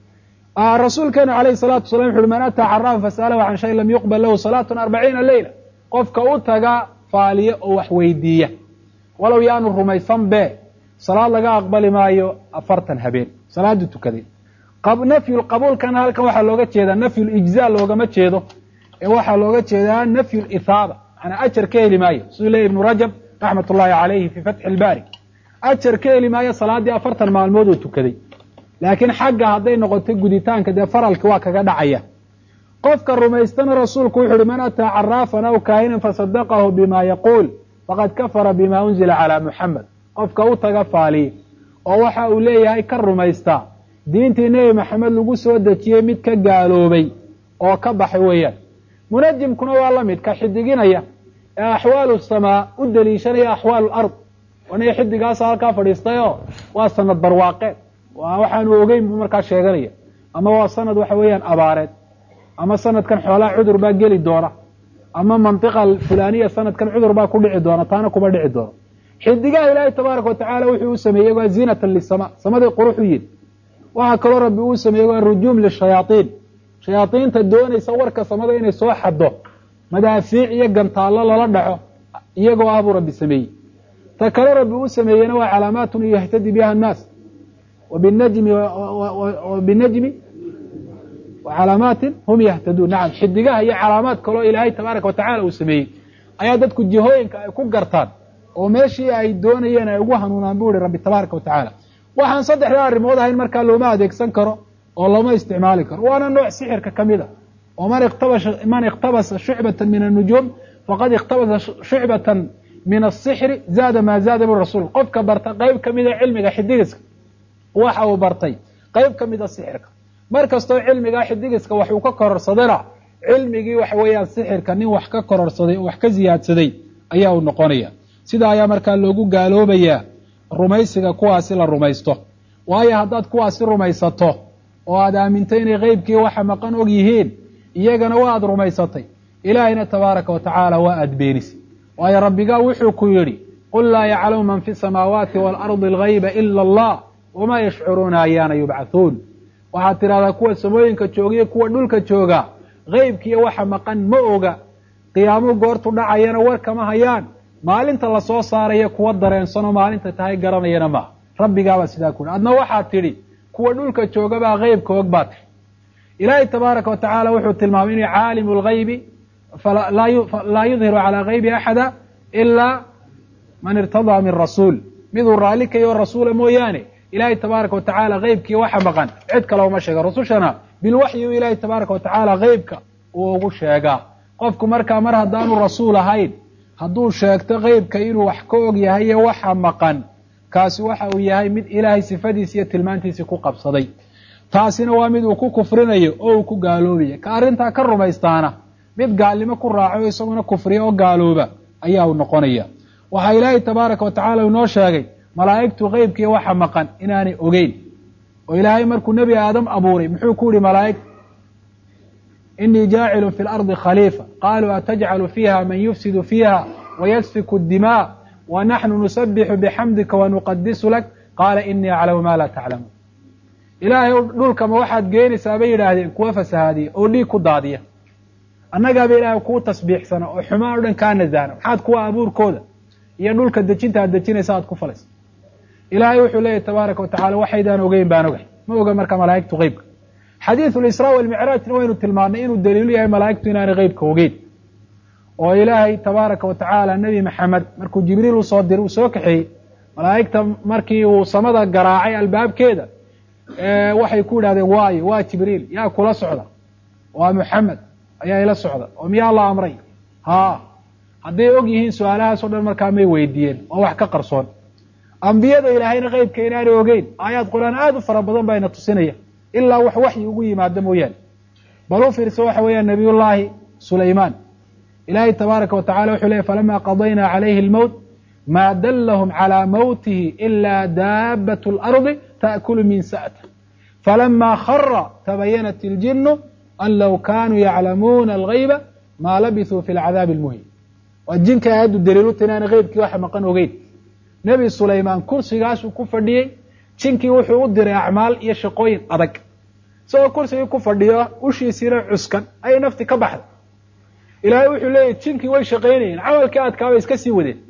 rasuulkeenu alayhi salaatu wasalam wuxu uhi man ataa caraafa fasa'alahu can shay lam yuqbal lahu salaatun arbaciina leyla qofka u taga faaliye oo wax weydiiya walow yaanu rumaysan be salaad laga aqbali maayo afartan habeen salaadu tukaday nafyu qabuulkana halkan waxaa looga jeedaa nafyu lijza loogama jeedo ee waxaa looga jeedaa nafyu lithaaba manaa ajar ka heli maayo siduu leeyay ibnu rajab raxmat ullahi calayhi fii fatxi ilbaari ajar ka heli maayo salaaddii afartan maalmood oo tukaday laakiin xagga hadday noqoto guditaanka dee faralki waa kaga dhacaya qofka rumaystana rasuulku wuxu uhi man ataa caraafan aw kaahinan fasadaqahu bima yaquul faqad kafara bima unzila calaa muxamed qofka u taga faaliye oo waxa uu leeyahay ka rumaysta diintii nebi maxamed lagu soo dejiyey mid ka gaaloobay oo ka baxay weeyaan munajimkuna waa la mid ka xidiginaya ee axwaalu samaa u deliishanaya axwaalu ard aniga xidigaasa halkaa fadhiistayoo waa sanad barwaaqeed waxaanu ogeyn buu markaa sheeganaya ama waa sanad waxa weeyaan abaareed ama sanadkan xoolaha cudur baa geli doona ama mantiqa fulaniya sanadkan cudur baa ku dhici doona taana kuma dhici doono xidigaha ilaahay tabaaraka watacaala wuxuu u sameeyey waa ziinatan lisama samadii quruxu yidhi waxaa kaloo rabbi uu sameeyey waa rujuum lishayaaiin shayaaiinta doonaysa warka samada inay soo xaddo madaafiic iyo gantaallo lala dhaco iyagoo ah buu rabbi sameeyey ta kale rabbi uu sameeyeyna waa calaamaatun yahtadi biha annaas wbinajmi wbinajmi wacalaamaatin hum yahtaduun nacam xidigaha iyo calaamaad kaloo ilaahay tabaaraka watacala uu sameeyey ayaa dadku jihooyinka ay ku gartaan oo meeshii ay doonayeen ay ugu hanuunaan bu ihi rabbi tabaaraka watacaala waxaan saddexdaa arrimood ahayn markaa looma adeegsan karo oo looma isticmaali karo waana nooc sixirka ka mid a oo man man ikhtabasa shucbata min annujuum faqad ikhtabasa shucbatan min asixri zaada maa zaada bu rasuul qofka barta qeyb ka mida cilmiga xidigiska waxa uu bartay qeyb ka mida sixirka mar kastoo cilmigaa xidigiska wax uu ka kororsadana cilmigii waxa weeyaan sixirka nin wax ka kororsaday oo wax ka ziyaadsaday ayaa uu noqonaya sida ayaa markaa loogu gaaloobayaa rumaysiga kuwaasi la rumaysto waayo haddaad kuwaasi rumaysato oo aad aamintay inay qeybkii waxa maqan og yihiin iyagana waa aad rumaysatay ilaahayna tabaaraka wa tacaala waa aad beenisay waayo rabbigaa wuxuu ku yidhi qul laa yaclamu man fi samaawaati waalardi algayba ila allah wamaa yashcuruuna ayaana yubcathuun waxaad tidhahdaa kuwa samooyinka joogiyo kuwa dhulka jooga qeybkiiyo waxa maqan ma oga qiyaamo goortu dhacayana war kama hayaan maalinta lasoo saaraya kuwa dareensanoo maalinta tahay garanayana maaha rabbigaabaa sidaa ku yidhi adna waxaad tidhi kuwa dhulka joogabaa qeybka og baa tidhi ilaahay tabaaraka wa tacaala wuxuu tilmaamay inuu caalimu lgaybi laa yudhiru calaa gaybi axada ilaa man irtadaa min rasuul miduu raalli kayo rasuula mooyaane ilaahay tabaaraka wa tacaala qeybkii waxa maqan cid kale uma sheega rusushana bilwaxyi u ilaahay tabaaraka wa tacaala qeybka uu ugu sheegaa qofku markaa mar haddaanu rasuul ahayn hadduu sheegto qeybka inuu wax ka og yahay iyo waxa maqan kaasi waxa uu yahay mid ilaahay sifadiisi iyo tilmaantiisii ku qabsaday taasina waa mid uu ku kufrinayo oo uu ku gaaloobaya ka arrintaa ka rumaystaana mid gaalnimo ku raaco isaguna kufriya oo gaalooba ayaa uu noqonaya waxaa ilaahay tabaaraka wa tacala inoo sheegay malaa'igtu qeybkii waxa maqan inaanay ogeyn oo ilaahay markuu nebi aadam abuuray muxuu ku yihi malaa'igta inii jaacilun fi lardi khaliifa qaaluu atajcalu fiiha man yufsidu fiiha wayasfiku dimaa wa naxnu nusabixu bixamdika wanuqadisu lak qaala inii aclamu maa laa taclamuun ilaahay dhulkama waxaad geenaysaa bay yidhaahdeen kuwa fasahaadiya oo dhiig ku daadiya annagaaba ilaahay kuu tasbiixsana oo xumaan o dhan kaa nasahna maxaad kuwa abuurkooda iyo dhulka dejinta aad dejinaysa aad ku falaysa ilaahay wuxuu leeyahy tabaaraka wa tacala waxaydaan ogeyn baan ogahay ma oga marka malaa'igtu qeybka xadiidu lisraa walmicraajna waynu tilmaannay inuu daliilu yahay malaa'igtu inaanay qeybka ogeyn oo ilaahay tabaaraka wa tacaala nebi maxamed markuu jibriil usoo diray uu soo kaxeeyey malaa'igta markii uu samada garaacay albaabkeeda waxay ku yidhahdeen waayo waa jibriil yaa kula socda waa muxamed ayaa ila socda oo miyaa la amray haa hadday og yihiin su-aalahaasoo dhan markaa may weydiiyeen oo wax ka qarsoon ambiyada ilaahayna qeybka inaanay ogeyn aayaad qur-aan aada u fara badan baa ina tusinaya ilaa wax waxyi ugu yimaado mooyaane bal u fiirsa waxa weeyaan nabiyullaahi sulaymaan ilaahay tabaaraka wa tacala wuxuu leeyay falama qadaynaa calayhi almowt maa dallahum calaa mowtihi ilaa daabat اlardi taأkulu min sa'ta falama khara tabayanat iljinu an low kaanuu yaclamuuna algayba maa labisuu fi lcadaabi almuhim waa jinka aayaddu daliiluta inaana qeybkii waxa maqan ogeyn nebi sulaymaan kursigaasuu ku fadhiyey jinkii wuxuu u diray acmaal iyo shaqooyin adag isagoo kursigii ku fadhiyo ushiisiina cuskan ayay nafti ka baxday ilaahay wuxuu leeyahy jinkii way shaqaynayeen camalkii adkaabay iska sii wadeen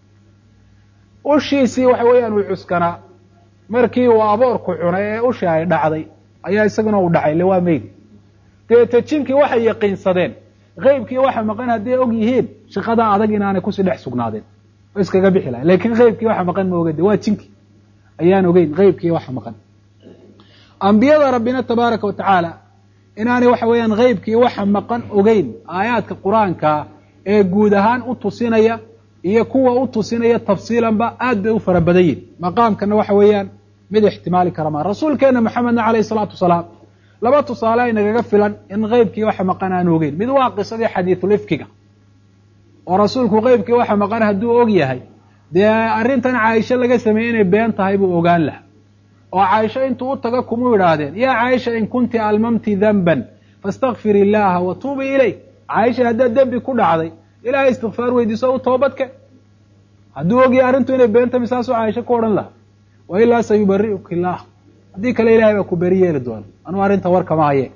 ushiisii waxa weeyaan uu cuskanaa markii uu aboorku cunay ee ushii ay dhacday ayaa isaguna uu dhacay le waa meydi dabeete jinkii waxay yaqiinsadeen qeybkii waxa maqan hadday og yihiin shaqadaa adag inaanay kusii dhex sugnaadeen oo iskaga bixi lahay lakin qeybkii waxa maqan ma ogade waa jinki ayaan ogeyn qeybkii waxa maqan ambiyada rabbina tabaaraka wa tacaala inaanay waxa weeyaan qeybkii waxa maqan ogeyn aayaadka qur-aankaa ee guud ahaan u tusinaya iyo kuwa u tusinaya tafsiilanba aad bay u fara badan yihin maqaamkana waxa weeyaan mid ixtimaali kara maa rasuulkeena maxamedna calayhi salaatu wasalaam laba tusaale ay nagaga filan in qeybkii waxa maqan aan ogeyn mid waa qisadii xadiisulifkiga oo rasuulku qeybkii waxa maqan hadduu og yahay dee arrintan caaisho laga sameeyey inay been tahay buu ogaan laha oo caaisho intuu u taga kumuu idhaahdeen yaa caaisha in kunti almamti danban faastakfir illaaha wa tuubi ilayh caaisha haddaad dembi ku dhacday ilahay istikfaar weydiiso u toobadke hadduu ogyahay arrintu inay beenta misaasuu caaisho ku odhan laha wa ilaa sayubari'uka illaah haddii kale ilahay baa ku beri yeeli doona anuu arrinta warkama haye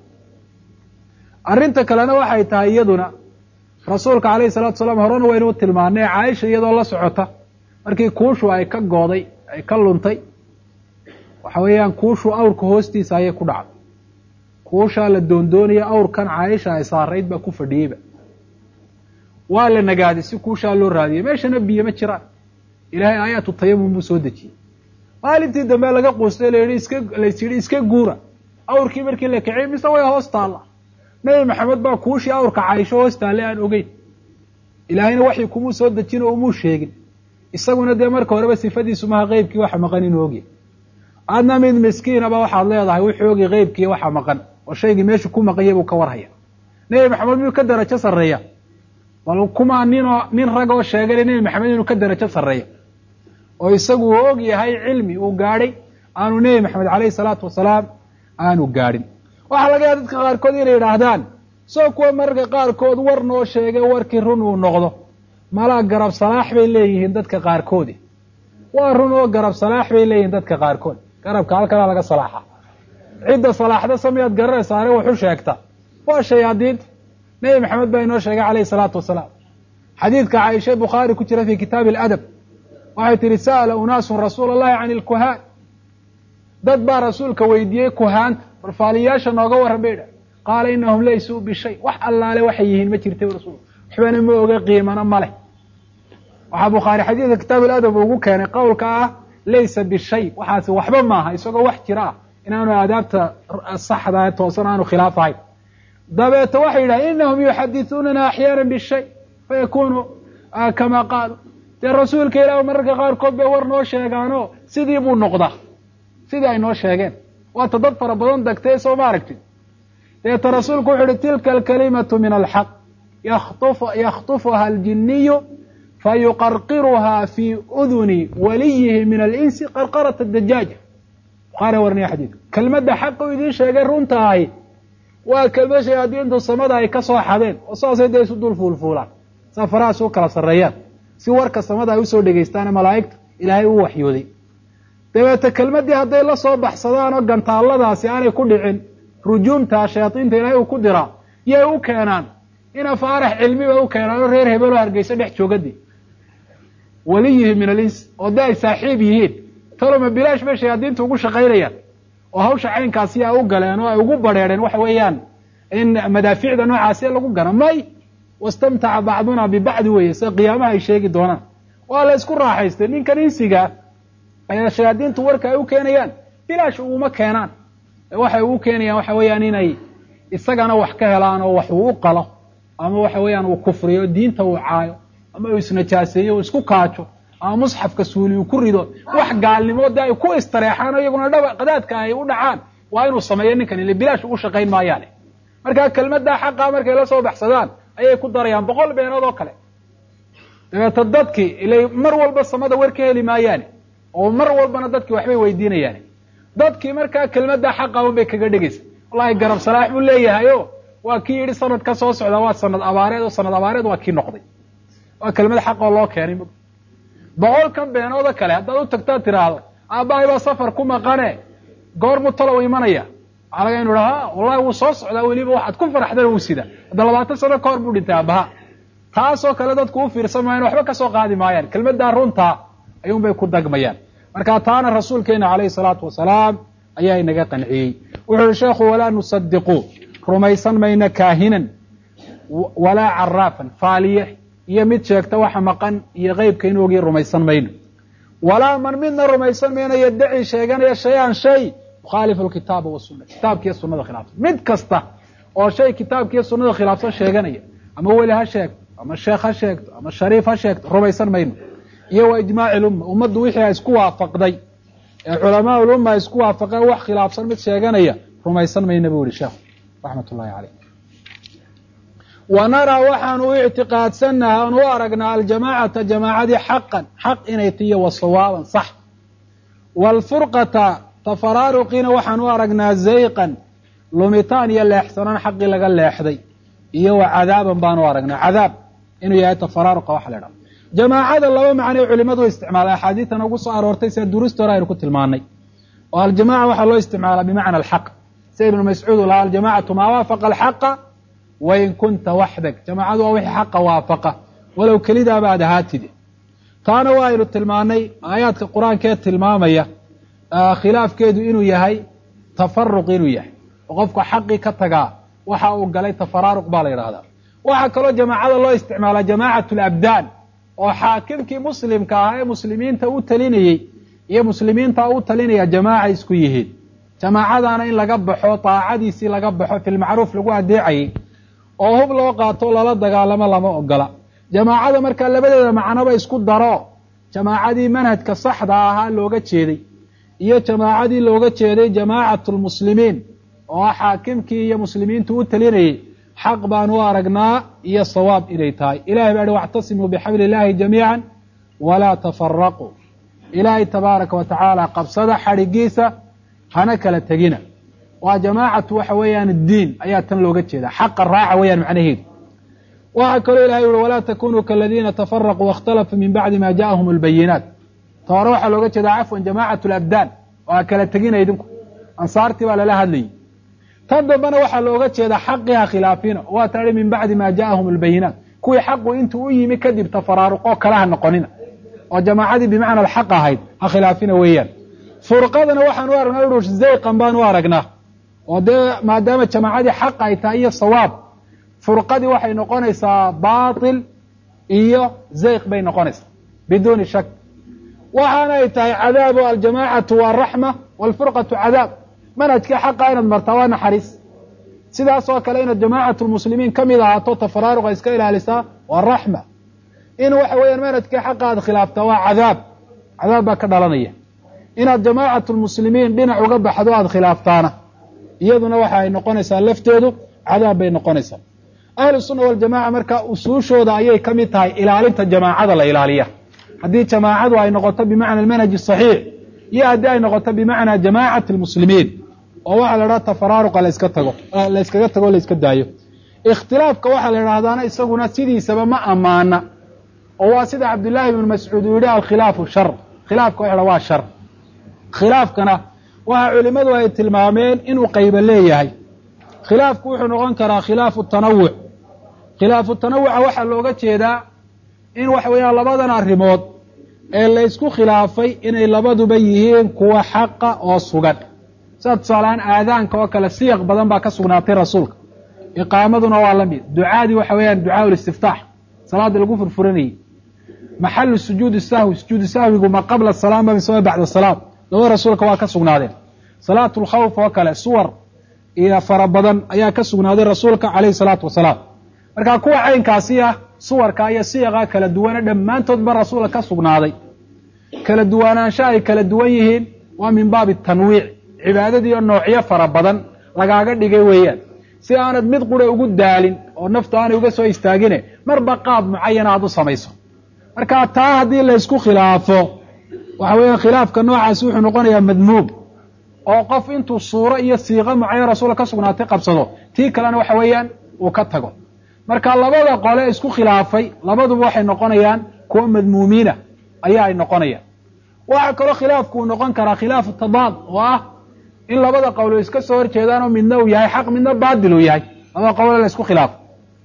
arrinta kalena waxay tahay iyaduna rasuulka calayhi salatu salaam horena waynu u tilmaanay caaisha iyadoo la socota markii kuushu ay ka gooday ay ka luntay waxa weeyaan kuushu awrka hoostiisa ayay ku dhacday kuushaa la doondoonaya awrkan caaisha ay saarayd baa ku fadhiyeyba waa la nagaaday si kuushaa loo raadiyey meeshana biyo ma jiraan ilaahay aayaatu tayamum buu soo dejiyey maalintii dambe laga quustay la yihi iska lays yidhi iska guura awrkii markii la kiciyey mise way hoos taalla nebi maxamed baa kuushii awrka caaisho hoos taalle aan ogeyn ilaahayna waxii kumuu soo dejin oo umuu sheegin isaguna dee marka horeba sifadiisu maha qeybkii waxa maqan inuu ogyahy adna mid miskiinaba waxaad leedahay wuxuu ogi qeybkii waxa maqan oo shaygii meeshu ku maqanyay buu ka warhaya nebi maxamed miyuu ka darajo sarreeya bal kumaa ninoo nin rag oo sheegana nebi maxamed inuu ka darajo sarreeya oo isagu uu og yahay cilmi uu gaadhay aanu nebi maxamed calayhi salaatu wasalaam aanu gaadhin waxaa laga yaaba dadka qaarkood inay yidhaahdaan soo kuwa mararka qaarkood war noo sheegay warkii run uu noqdo malaa garab salaax bay leeyihiin dadka qaarkoodi waa run oo garab salaax bay leeyihiin dadka qaarkood garabka halkanaa laga salaaxa cidda salaaxda samiyaad garanaysa are waxu sheegta waa shayaadiinta nebi maxamed baa inoo sheegay calayhi salaatu wasalaam xadiidka caaisha bukhaari ku jira fi kitaabi aladab waxay tihi sa'ala unaasun rasuula allahi can ilkuhaan dad baa rasuulka weydiiyey kuhaanta balfaaliyaasha nooga warran bay idha qaala inahum laysuu bishay wax allaale waxay yihiin ma jirta rasuul waxbana ma oga qiimana ma leh waxaa bukhaari xadiidka kitaab aladab ugu keenay qowlka ah laysa bishay waxaasi waxba maaha isagoo wax jira ah inaanu aadaabta saxda ee toosan aanu khilaaf ahayn dabeete waxay yidhaha inahum yuxadithuunana axyaana bishay fayakunu kama qaalu dee rasuulka ilaah mararka qaarkood bay war noo sheegaano sidii buu noqdaa sidii ay noo sheegeen waata dad fara badan degtay soo ma aragtid deeta rasuulku wuxu uhi tilka alkalimatu min alxaq yakhtufuha aljiniyu fayuqarqiruha fi uduni waliyihi min alinsi qarqarat adajaaja bukhaari warniya xadiidka kelmadda xaqa u idiin sheegay runta ahi waa kelmad shayaadiintu samada ay ka soo xadeen oo saasay dee isu dul fuulfuulaan saa farahaas u kala sarreeyaan si warka samada ay usoo dhegaystaane malaa'igta ilaahay u waxyooday dabeete kelmaddii hadday la soo baxsadaan oo gantaalladaasi aanay ku dhicin rujuumta shayaadiinta ilaahay uu ku diraa yay u keenaan ina faarax cilmi bay u keenaan oo reer hebeloo hargeysa dhex joogadii waliyihi min alins oo de ay saaxiib yihiin taloma bilaash bay shayaadiinta ugu shaqaynayaan oo hawsha caynkaasi a u galeen oo ay ugu badrheereen waxa weeyaan in madaafiicda noocaasi lagu gano may wastamtaca bacduna bibacdi weeye sida qiyaamaha ay sheegi doonaan waa la isku raaxaystay ninkan insiga ayaa shayaadiintu warka ay u keenayaan bilaash uguma keenaan waxay ugu keenayaan waxa weeyaan inay isagana wax ka helaan oo wax uu u qalo ama waxa weeyaan uu kufriyo diinta uu caayo ama uu isnajaaseeyo uu isku kaajo ama musxafka suuli uu ku rido wax gaalnimo de ay ku istareexaan oo iyaguna dhaba qadaadka ay u dhacaan waa inuu sameeyo ninkan ile bilaash ugu shaqayn maayaane markaa kelmaddaa xaqa markay la soo baxsadaan ayay ku darayaan boqol beenood oo kale dabeeta dadkii ilay mar walba samada war ka heli maayaane oo mar walbana dadkii waxbay weydiinayaane dadkii markaa kelmaddaa xaqa un bay kaga dhegaysa wallahi garab salaax buu leeyahay o waa kii yidhi sanad ka soo socda waa sanad abaareed oo sanad abaareed waa kii noqday waa kelmad xaqoo loo keenay boqolkan beenooda kale haddaad u tagtaad tiraahdo aabbahay baa safar ku maqane goormu talow imanaya waxaa laga inu ha wallahi wuu soo socdaa weliba waxaad ku faraxdana wuu sida hadda labaatan sano ka hor buu dhintay aabbaha taasoo kale dadku u fiirsan maayan waxba kasoo qaadi maayaan kelmaddaa runtaa ayuun bay ku dagmayaan marka taana rasuulkeena calayhi salaatu wasalaam ayaa inaga qanciyey wuxuu yihi sheekhu walaa nusadiqu rumaysan mayna kaahinan walaa caraafan faaliye iyo mid sheegta waxa maqan iyo qeybka in ogii rumaysan mayno walaa man midna rumaysan mayno yaddaci sheeganaya shay-an shay yukhaalifu lkitaaba wasuna kitaabkiiyo sunada khilaafsan mid kasta oo shay kitaabkiiyo sunada khilaafsan sheeganaya ama weli ha sheegto ama sheekh ha sheegto ama shariif ha sheegto rumaysan mayno iyo wa ijmaaci lumma ummaddu wixii a isku waafaqday ee culamaa ulumma ay isku waafaqeen wax khilaafsan mid sheeganaya rumaysan mayna buu yihi sheekhu raxmat ullahi caleyh wa naraa waxaanu u ictiqaadsanaha aan u aragnaa aljamaacata jamaacadii xaqan xaq inay tiyo wa sawaaban sax waalfurqata tafaraaruqiina waxaan u aragnaa zayqan lumitaan iyo leexsanaan xaqii laga leexday iyo wa cadaaban baan u aragnaa cadaab inuu yahay tafaraaruqa waxa la idhaha jamaacada laba macnay culimadu isticmaala axaadiitan ugu soo aroortay sida durusta hore aynu ku tilmaanay oo aljamaca waxaa loo isticmaalaa bimacna alxaq sida ibnu mascuud u lahaa aljamacatu maa waafaqa alxaqa wain kunta waxdag jamaacadu waa wixii xaqa waafaqa walow kelidaaba aad ahaatide taana waa aynu tilmaanay aayaadka qur-aankee tilmaamaya khilaafkeedu inuu yahay tafaruq inuu yahay oo qofka xaqii ka tagaa waxa uu galay tafaraaruq baa la yidhahdaa waxaa kaloo jamaacada loo isticmaalaa jamaacat alabdaan oo xaakimkii muslimka ahaa ee muslimiinta u talinayey iyo muslimiinta u talinaya jamaaca isku yihiin jamaacadaana in laga baxo daacadiisii laga baxo filmacruuf lagu adeecayay oo hub loo qaato lala dagaalamo lama ogola jamaacada markaa labadeeda macnoba isku daro jamaacadii manhajka saxda ahaa looga jeeday iyo jamaacadii looga jeeday jamaacatu lmuslimiin oo xaakimkii iyo muslimiintu u talinayey xaq baan u aragnaa iyo sawaab inay tahay ilahay baa hi wactasimuu bixabli illaahi jamiica walaa tafaraquu ilaahay tabaaraka wa tacaala qabsada xadhigiisa hana kala tegina waa jamaacatu waxa weeyaan diin ayaa tan looga jeeda xaqa raaca weeyaan macnaheedu waxaa kaloo ilahay uhi walaa takunuu kaladiina tafaraquu waاkhtalafuu min bacdi ma ja'ahum اlbayinaat ta hore waxaa looga jeedaa cafwan jamacat alabdaan waa kala tegina idinku ansaartii baa lala hadlayay tan dambena waxaa looga jeedaa xaqiha khilaafina waa tahi min bacdi ma ja'ahum albayinaat kuwii xaqu intuu u yimi kadib tafaraaruqoo kale ha noqonina oo jamaacadii bimacna alxaq ahayd ha khilaafina weeyaan furqadana waxaan u aragnaa urush zayqan baan u aragnaa oo dee maadaama jamaacadii xaq ay tahay iyo sawaab furqadii waxay noqonaysaa baatil iyo zayq bay noqonaysaa biduuni shak waxaana ay tahay cadaabu aljamaacatu waa raxma waalfurqatu cadaab manhajkii xaqa inaad martaa waa naxariis sidaas oo kale inaad jamaacatu lmuslimiin ka mid ahaato tafaraaruqa iska ilaalisaa waa raxma in waxa weeyaan manhajkii xaqa aad khilaaftaa waa cadaab cadaab baa ka dhalanaya inaad jamaacatu lmuslimiin dhinac uga baxdo aad khilaaftaana iyaduna waxa ay noqonaysaa lafteedu cadaab bay noqonaysaa ahlu sunna waljamaca marka usuushooda ayay ka mid tahay ilaalinta jamaacada la ilaaliya haddii jamaacadu ay noqoto bimacna almanhaj asaxiix iyo haddii ay noqoto bimacnaa jamaacati lmuslimiin oo waxaa la idhaha tafaraaruqa laska tago la yskaga tago o la yska daayo ikhtilaafka waxaa la idhahdaana isaguna sidiisaba ma ammaana oo waa sida cabdullaahi ibnu mascuud uu yihi alkhilaafu shar khilaafka waxa waa shar khilaafkana waxa culimadu ay tilmaameen inuu qayba leeyahay khilaafku wuxuu noqon karaa khilaafu tanawuc khilaafu tanawuca waxaa looga jeedaa in waxa weeyaan labadan arrimood ee laysku khilaafay inay labaduba yihiin kuwa xaqa oo sugan sida tusaalehaan aadaanka oo kale siyaq badan baa ka sugnaatay rasuulka iqaamaduna waa la mid ducaadii waxa weeyaan ducaa ulistiftaax salaada lagu furfuranayey maxalu sujuudi sahwi sujuudu sahwigu ma qabla salaam ba mise ma bacda salaam labada rasuulka waa ka sugnaadeen salaatu lkhawf oo kale suwar iyo fara badan ayaa ka sugnaaday rasuulka calayhi salaatu wasalaam marka kuwa caynkaasi ah suwarka iyo siyaqa kala duwana dhammaantoodba rasuulka ka sugnaaday kala duwanaansho ay kala duwan yihiin waa min baabi tanwiic cibaadadiiyo noocyo fara badan lagaaga dhigay weeyaan si aanad mid qura ugu daalin oo naftu aanay uga soo istaagine marba qaab mucayana aad u samayso marka taa haddii laysku khilaafo waxa weeyaan khilaafka noocaasi wuxuu noqonayaa madmuum oo qof intuu suuro iyo siiqo mucayan rasuulka ka sugnaatay qabsado tii kalena waxa weeyaan uu ka tago marka labada qole isku khilaafay labaduba waxay noqonayaan kuwa madmuumiina ayaa ay noqonayaan waxaa kaloo khilaafku uu noqon karaa khilaafu tadaad oo ah in labada qowlo iska soo horjeedaanoo midna uu yahay xaq midna baatil uu yahay labada qowle la isku khilaafo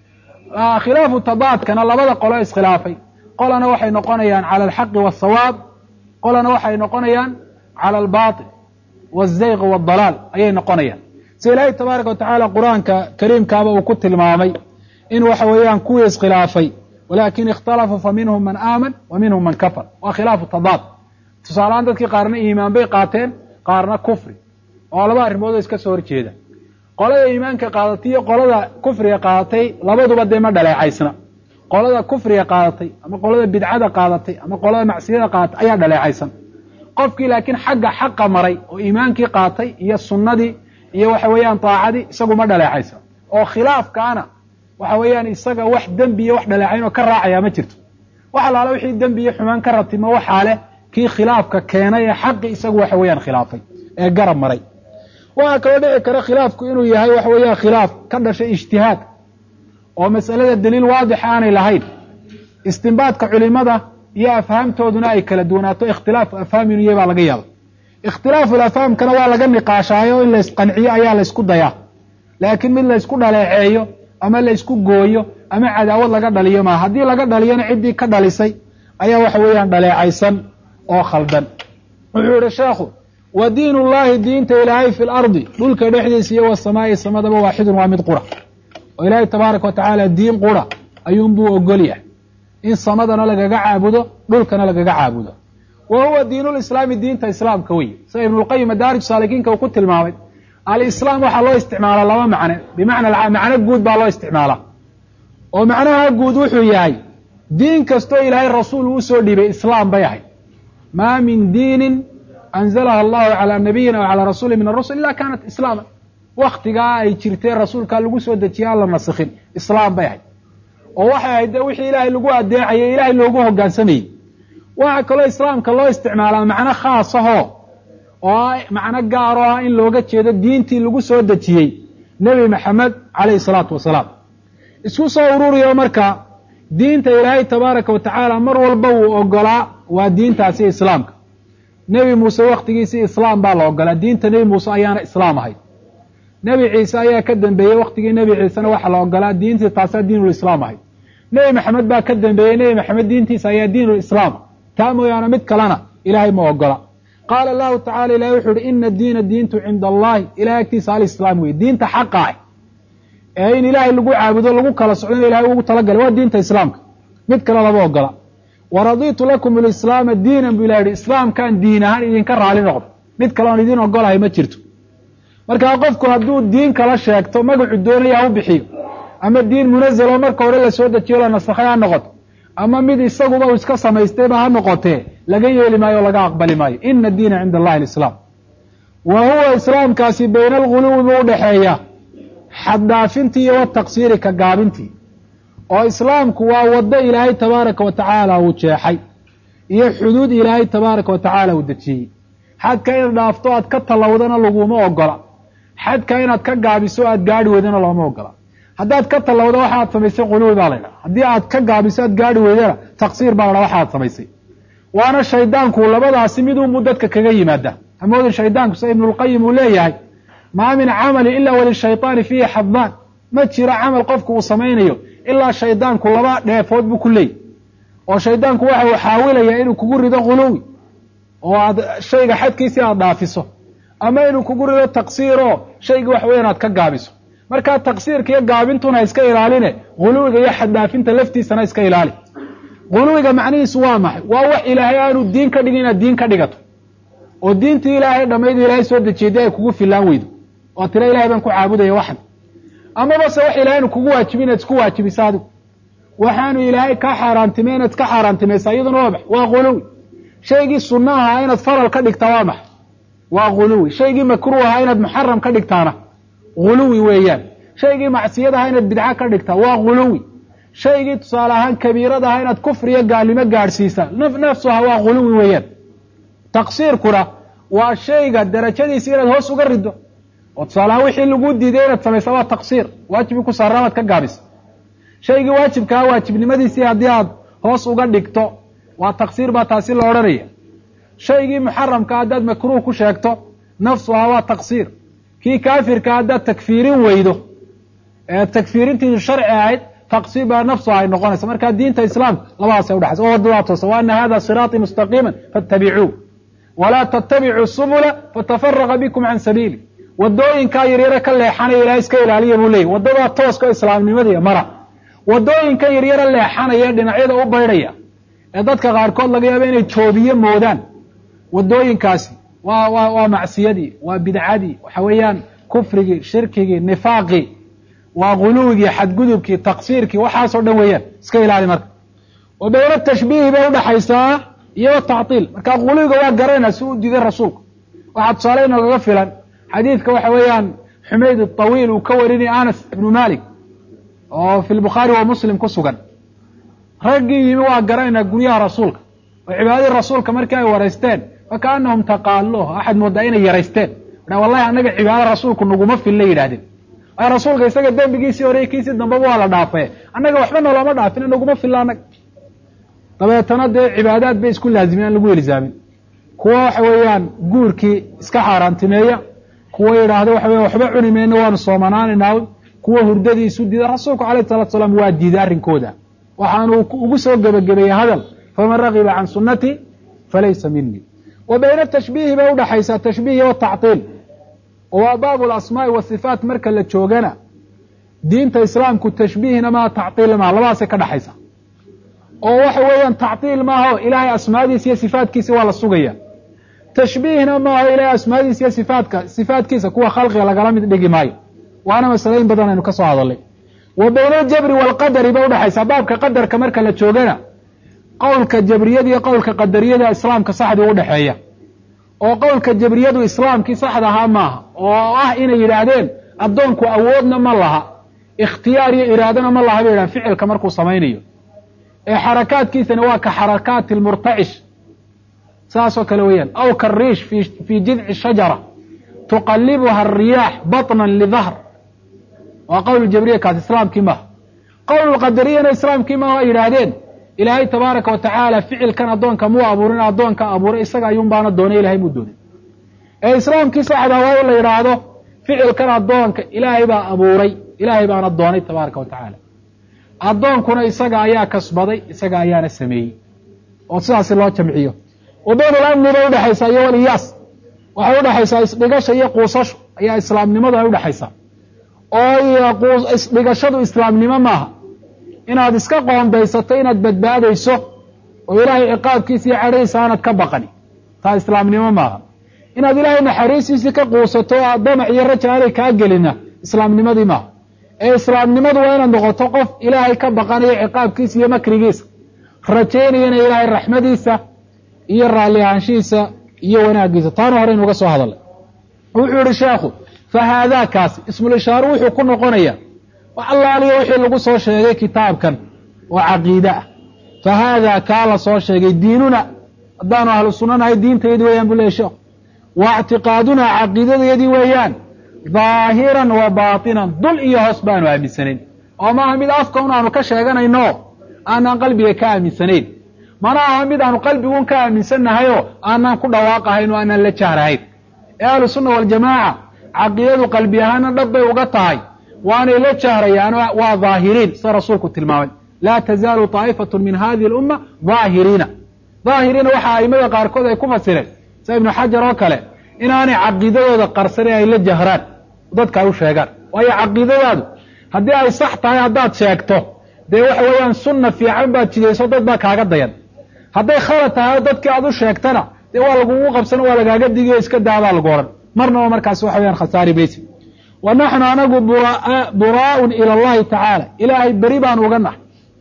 khilaafu tadaadkana labada qolo iskhilaafay qolana waxay noqonayaan cala alxaqi wasawaab qolana waxay noqonayaan cala albaatil wazayq waaldalaal ayay noqonayaan sida ilaahay tabaaraka watacaala qur-aanka kariimkaaba uu ku tilmaamay in waxa weeyaan kuwii iskhilaafay walakin ikhtalafuu fa minhum man aaman wa minhum man kafar waa khilaafu tadaad tusaalehaan dadkii qaarna iimaan bay qaateen qaarna kufri oo laba arrimoodoo iska soo horjeeda qolada iimaanka qaadatay iyo qolada kufriga qaadatay labaduba dee ma dhaleecaysna qolada kufriga qaadatay ama qolada bidcada qaadatay ama qolada macsiyada qaadatay ayaa dhaleecaysan qofkii laakiin xagga xaqa maray oo iimaankii qaatay iyo sunnadii iyo waxa weeyaan daacadii isagu ma dhaleecaysan oo khilaafkaana waxa weeyaan isaga wax dembi iyo wax dhaleecayn oo ka raacaya ma jirto wax alaala wixii dembi iyo xumaan ka ratimo waxaa leh kii khilaafka keenay ee xaqi isagu waxa weeyaan khilaafay ee garab maray waxaa kaloo dhici kara khilaafku inuu yahay waxa weeyaan khilaaf ka dhashay ijtihaad oo mas'alada daliil waadix aanay lahayn istinbaadka culimada iyo afhaamtooduna ay kala duwanaato ikhtilaafu afhaam inuu yahay baa laga yaaba ikhtilaafu afhaamkana waa laga niqaashaayo in laysqanciyo ayaa laysku dayaa laakiin mid laysku dhaleeceeyo ama laysku gooyo ama cadaawad laga dhaliyo maa haddii laga dhaliyona ciddii ka dhalisay ayaa waxa weeyaan dhaleecaysan oo khaldan wuxuu yihi sheekhu wa diin ullahi diinta ilaahay fi lardi dhulka dhexdiisa iyo wasamaa'i samadaba waaxidun waa mid qura oo ilaahay tabaaraka wa tacaala diin qura ayuunbuu ogol yahay in samadana lagaga caabudo dhulkana lagaga caabudo wa huwa diinulislaami diinta islaamka wey sida ibnulqayim madaarij saalikiinka uu ku tilmaamay alislaam waxaa loo isticmaalaa laba macne bimacna macno guud baa loo isticmaalaa oo macnaha guud wuxuu yahay diin kastoo ilaahay rasuul uu usoo dhiibay islaam bay ahayd maa min diinin anzalaha allahu calaa nabiyina o calaa rasuuli min arusul ila kaanat islaama waktigaa ay jirtee rasuulkaa lagu soo dejiye aan la nasikhin islaam bay ahayd oo waxay ahayd de wixii ilaahay lagu adeecayay ilaahay loogu hogaansamayey waxaa kaloo islaamka loo isticmaalaa macno khaasahoo oo macno gaaro ah in looga jeedo diintii lagu soo dejiyey nebi maxamed calayhi salaatu wasalaam isku soo ururiyo marka diinta ilaahay tabaaraka wa tacaala mar walba wuu ogolaa waa diintaasi islaamka nebi muuse wakhtigiisii islaam baa la ogolaa diinta nebi muuse ayaana islaam ahayd nebi ciise ayaa ka dambeeyey wakhtigii nebi ciisena waxaa la ogolaa diintii taasaa diinulislaam ahayd nebi maxamed baa ka dambeeyey nebi maxamed diintiisa ayaa diinulislaam taa mooyaane mid kalena ilaahay ma ogola qaala allahu tacala ilahay wuxu uhi ina diina diintu cinda allahi ilahay agtiisa alislaam weye diinta xaqa ah ee in ilaahay lagu caabudo lagu kala socdona ilahay ugu talagalay waa diinta islaamka mid kale lama ogola waraditu lakum alislaama diinan bu ilah yihi islaamkaan diin ahaan idinka raali noqdo mid kale oon idin ogolahay ma jirto markaa qofku hadduu diin kala sheegto magacu doonaya ha u bixiyo ama diin munazalo marka hore la soo dejiyo la nasakhay ha noqoto ama mid isaguba uu iska samaystayba ha noqotee laga yeeli maayo o laga aqbali maayo ina diina cinda allahi alislaam wa huwa islaamkaasi bayna alguluwi buu udhaxeeya xaddhaafintii iyo wataqsiiri ka gaabintii oo islaamku waa waddo ilaahay tabaaraka wa tacaala uu jeexay iyo xuduud ilaahay tabaaraka wa tacaala uu dejiyey xadka inaad dhaafto aad ka tallawdana laguma ogola xadka inaad ka gaabiso aad gaadhi weydana looma ogola haddaad ka tallawdo waxaad samaysay quluwi baa laydhaha haddii aad ka gaabiso aad gaadhi weydana taqsiir baa ladhaha waxaad samaysay waana shaydaanku labadaasi mid unbuu dadka kaga yimaada hamoodin shaydaanku sida ibnulqayim uu leeyahay maa min camali ila walishayطaani fiihi xadaan ma jiro camal qofku uu samaynayo ilaa shaydaanku laba dheefood buu ku leeyay oo shaydaanku waxa uu xaawilayaa inuu kugu rido quluwi oo aad shayga xadkiisii aad dhaafiso ama inuu kugu rido taqsiiroo shaygii wax weyan aad ka gaabiso markaa taqsiirka iyo gaabintuna iska ilaaline guluwiga iyo xaddhaafinta laftiisana iska ilaali guluwiga macnihiisu waa maxay waa wax ilaahay aanu diin ka dhigin inaad diin ka dhigato oo diintii ilaahay dhammaydu ilaahay soo dejiyay dee ay kugu filaan weydo oo tira ilahay baan ku caabudaya waxan amaba se wax ilahay anu kugu waajibin inaad isku waajibiso adigu waxaanu ilaahay kaa xaaraantimay inaad iska xaaraantimaysa iyaduna waa max waa guluwi shaygii sunna ahaa inaad faral ka dhigtaa waa max waa guluwi shaygii makruuh ahaa inaad muxaram ka dhigtaana guluwi weeyaan shaygii macsiyad ahaa inaad bidca ka dhigtaa waa guluwi shaygii tusaale ahaan kabiirad ahaa inaad kufriyo gaalnimo gaadhsiisa nafsuha waa guluwi weeyaan taqsiirkuna waa shayga darajadiisa inaad hoos uga rido oo tusaale ahaan wixii lagu diiday inaad samaysa waa taqsiir waajibkii ku saarra amaad ka gaabisa shaygii waajibkaa waajibnimadiisii haddii aad hoos uga dhigto waa taqsiir baa taasi la odhanaya shaygii muxaramka haddaad makruuh ku sheegto nafsuhaa waa taqsiir kii kaafirka haddaad takfiirin weydo ee takfiirintiisu sharci ahayd taqsiir baa nafsuha ay noqonaysa marka diinta islaamka labadaasay udhexaysa oo waddadaa toosa wa ana hada siraaطii mustaqiima faاtabicuu walaa tattabicuu subula fatafaraqa bikum can sabiili wadooyinkaa yaryare ka leexanaya ilahay iska ilaaliya buu leeyay waddadaa tooska o islaamnimadiiya mara wadooyinka yaryare leexanaya ee dhinacyada u baydhaya ee dadka qaarkood laga yaaba inay joobiye moodaan wadooyinkaasi waa waa waa macsiyadii waa bidcadii waxa weeyaan kufrigii shirkigii nifaaqii waa guluwigii xadgudubkii taqsiirkii waxaasoo dhan weeyaan iska ilaali marka wa bayna tashbiihi bay udhaxaysaa iyo tactiil marka guluwiga waa garanayna si u diiday rasuulku waxaa tusaale inagaga filan xadiidka waxa weeyaan xumayd aطawiil uu ka warinaya anas ibnu malik oo fi lbukhaari wa muslim ku sugan raggii yimi waa garanaynaa guryaha rasuulka oo cibaadadii rasuulka markii ay waraysteen fakaanahum taqaaluh axad moodaa inay yaraysteen wallahi annaga cibaada rasuulku naguma filla yidhahdeen waayo rasuulka isaga dembigiisii hore kiisii dambaba waa la dhaafaye annaga waxba noloma dhaafin naguma filla annaga dabeetana dee cibaadaad bay isku laazimeen aan lagu ilzaamin kuwa waxa weeyaan guurkii iska xaaraantimeeya kuwa yidhaahda waxa weya waxba cuni mayno waanu soomanaanaynaa kuwa hurdadii isu diida rasuulku alayh salatu salaam waa diiday arrinkooda waxaanu ugu soo gebagabeeyey hadal faman ragiba can sunati falaysa minii wa bayna tashbiihi bay udhaxaysaa tashbiih iyo tactiil oo waa baabu lasmaa'i wasifaat marka la joogana diinta islaamku tashbiihna maa tactiil maaha labadaasay ka dhaxaysa oo waxa weeyaan tactiil maaho ilaahay asmaadiisa iyo sifaatkiisa waa la sugaya tashbiihna maaho ilaahay asmaadiisa iyo sifaatka sifaatkiisa kuwa khalqiga lagala mid dhigi maayo waana masalayin badan aynu ka soo hadalnay wa bayna aljabri waalqadari bay udhaxaysaa baabka qadarka marka la joogana qowlka jabriyada iyo qowlka qadariyada islaamka saxdii udhexeeya oo qowlka jabriyadu islaamkii saxda ahaa maaha oo ah inay yidhaahdeen addoonku awoodna ma laha ikhtiyaar iyo iraadana ma laha bay yidhahan ficilka markuu samaynayo ee xarakaadkiisana waa ka xarakaati lmurtacish saasoo kale weeyaan aw kariish fii jidci shajara tuqalibuha ariyaax baطnan lidahr waa qowl jabriya kaas islaamkii maaha qowl qadariyana islaamkii maaha waa yidhaahdeen ilaahay tabaaraka wa tacaala ficilkan addoonka muu abuurin addoonka abuuray isaga ayuun baana doonay ilahay muu doonay ee islaamkii saxda waa in la yidhaahdo ficilkan addoonka ilaahay baa abuuray ilaahay baana doonay tabaaraka wa tacaala addoonkuna isaga ayaa kasbaday isaga ayaana sameeyey oo sidaasi loo jamciyo wa bayn alamni bay udhexaysaa iyo waliyaas waxay udhexaysaa isdhigasha iyo quusashu ayaa islaamnimadu ay udhexaysaa oo isdhigashadu islaamnimo maaha inaad iska qoondaysato inaad badbaadayso oo ilaahay ciqaabkiisa iyo cadhaysa aanad ka baqani taa islaamnimo maaha inaad ilaahay naxariistiisii ka quusato oo damac iyo raja aanay kaa gelina islaamnimadii maaha ee islaamnimadu waa inaad noqoto qof ilaahay ka baqanayo ciqaabkiisa iyo makrigiisa rajaynayana ilaahay raxmadiisa iyo raalli ahaanshihiisa iyo wanaagiisa taana horeynu uga soo hadalnay wuxuu yihi sheekhu fa haadaakaasi ismulishaaru wuxuu ku noqonaya wax allaaliyo wixii lagu soo sheegay kitaabkan oo caqiide ah fa haadaa kaa la soo sheegay diinuna haddaanu ahlu sunnanahay diintaydi weeyaan bu lehy sheekhu wa ictiqaadunaa caqiidadayadii weeyaan daahiran wa baatinan dul iyo hoos baanu aaminsanayn oo maaha mid afka un aanu ka sheeganayno aanaan qalbiga ka aaminsanayn mana aha mid aanu qalbiguun ka aaminsanahayoo aanaan ku dhawaaqahayn oo aanaan la jahrahayn ee ahlu sunna waljamaaca caqiidadu qalbi ahaana dhab bay uga tahay waanay la jahrayaan waa daahiriin sida rasuulku tilmaamay laa tazaalu taa'ifatu min hadihi alumma daahiriina daahiriina waxa aimada qaarkood ay ku fasireen sida ibnu xajar oo kale inaanay caqiidadooda qarsanin ay la jahraan dadka ay u sheegaan waayo caqiidadaadu haddii ay sax tahay haddaad sheegto dee waxa weeyaan sunna fiican baad jidayso dad baa kaaga dayan hadday khalad tahay oo dadkii aad u sheegtana dee waa lagugu qabsano waa lagaaga digiyo iska daabaa lagu odhan marnaba markaas waxa weyaan khasaari maysi wa naxnu anagu buraa'un ila allahi tacaala ilaahay beri baan uga nahay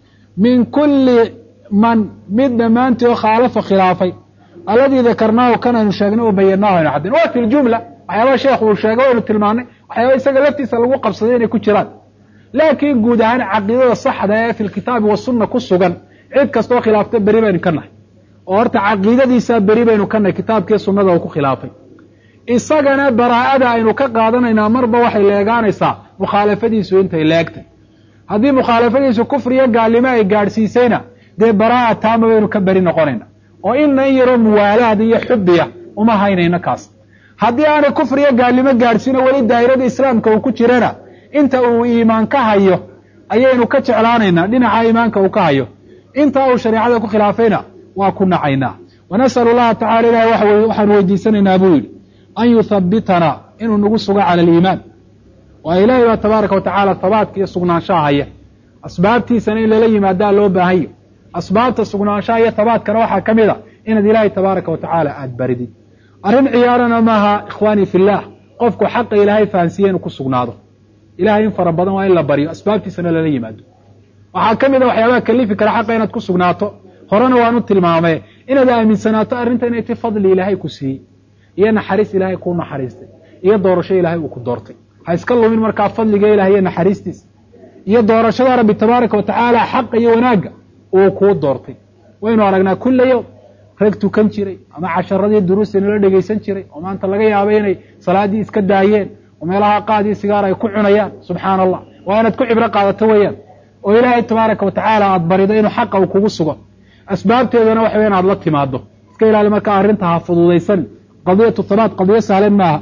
min kulli man mid dhammaantii oo khaalafa khilaafay alladii dakarnaahu kanaynu sheegnay oo bayanaahu aynu caddayn waa fi ljumla waxyaabaha sheekhu uu sheegay waynu tilmaanay waxyaaba isaga laftiisa lagu qabsaday inay ku jiraan laakiin guud ahaan caqiidada saxda ee fi lkitaabi wasunna ku sugan cid kastoo khilaafta beri baynu ka nahay oo horta caqiidadiisaa beri baynu ka nahay kitaabkii sunnada uu ku khilaafay isagana baraa'ada aynu ka qaadanaynaa marba waxay leegaanaysaa mukhaalafadiisu intay leegtay haddii mukhaalafadiisu kufriyo gaalnimo ay gaadhsiisayna dee baraa'a taama baynu ka beri noqonayna oo ina in yaroo muwaalaad iyo xubiya uma haynayno kaas haddii aanay kufriyo gaalnimo gaadhsiino weli daa'irada islaamka uu ku jirana inta uu iimaan ka hayo ayaynu ka jeclaanaynaa dhinaca iimaanka uu ka hayo inta uu shareecada ku khilaafayna waa ku nacaynaa wanas'alu llaha tacala ilahi waxaanu weydiisanaynaa buu yidhi an yuthabitanaa inuu nagu sugo cala aliimaan waa ilaahay baa tabaaraka wa tacaala habaadka iyo sugnaanshaha haya asbaabtiisana in lala yimaadaa loo baahanyo asbaabta sugnaanshaha iyo habaadkana waxaa ka mid a inaad ilaahay tabaaraka wa tacaala aada baridid arrin ciyaarana maaha ikhwaanii fillaah qofku xaqa ilaahay fahansiiye inuu ku sugnaado ilahay in fara badan waa in la baryo asbaabtiisana lala yimaado waxaa ka mid a waxyaabaha kalifi kara xaqa inaad ku sugnaato horena waanu tilmaamee inaad aaminsanaato arrinta inay ti fadli ilaahay ku siiyey iyo naxariis ilaahay kuu naxariistay iyo doorasho ilaahay uu ku doortay ha iska lumin markaa fadliga ilahay iyo naxariistiisa iyo doorashada rabbi tabaaraka wa tacaala xaqa iyo wanaagga uu kuu doortay waynu aragnaa kulla yowm rag tukan jiray ama casharadii duruusta nala dhegaysan jiray oo maanta laga yaabo inay salaaddii iska daayeen oo meelaha qaadii sigaar ay ku cunayaan subxaana allah waa inaad ku cibro qaadato weeyaan oo ilaahay tabaaraka wa tacaala aada barido inuu xaqa uu kugu sugo asbaabteedana waxa weyan aad la timaado iska ilaali markaa arrinta ha fududaysan qadiyatu habaat qadiyo sahlan maaha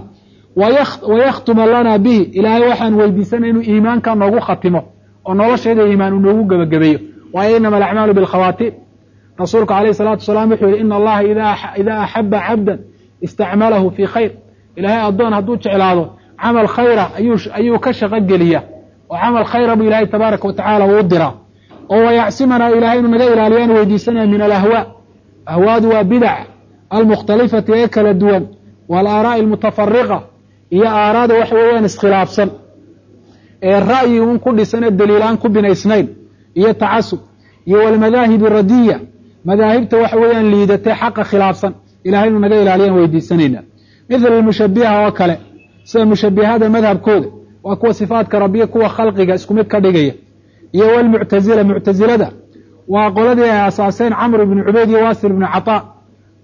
wayakhtuma lana bihi ilaahay waxaan weydiisanay inuu iimaanka noogu khatimo oo noloshayda iimaan uu noogu gebagabeeyo waayo inama alacmaalu bilkhawaatiim rasuulku alayh salatu wasalaam wuxuu yihi ina allaha idaa axaba cabdan istacmalahu fii khayr ilaahay addoon hadduu jeclaado camal khayra ayuu ka shaqo geliya oo camal khayra buu ilaahay tabaaraka wa tacaala uu diraa oo wayacsimanaa ilahay inuu naga ilaaliyaan weydiisanaya min alahwaa ahwaadu waa bidac almukhtalifati ee kala duwan waalaaraa'i almutafariqa iyo aaraada waxa weeyaan iskhilaafsan ee ra'yi un ku dhisan ee daliilaan ku binaysnayn iyo tacasub iyo walmadaahibi radiya madaahibta waxa weeyaan liidatay xaqa khilaafsan ilahay inuu naga ilaaliyaan weydiisanayna mithla mushabiha oo kale sida mushabihada madhabkooda waa kuwa sifaadka rabbiya kuwa khalqiga isku mid ka dhigaya iyo walmuctazila muctazilada waa qoladii ay asaaseen camr ibnu cubayd iyo wasil ibnu cataa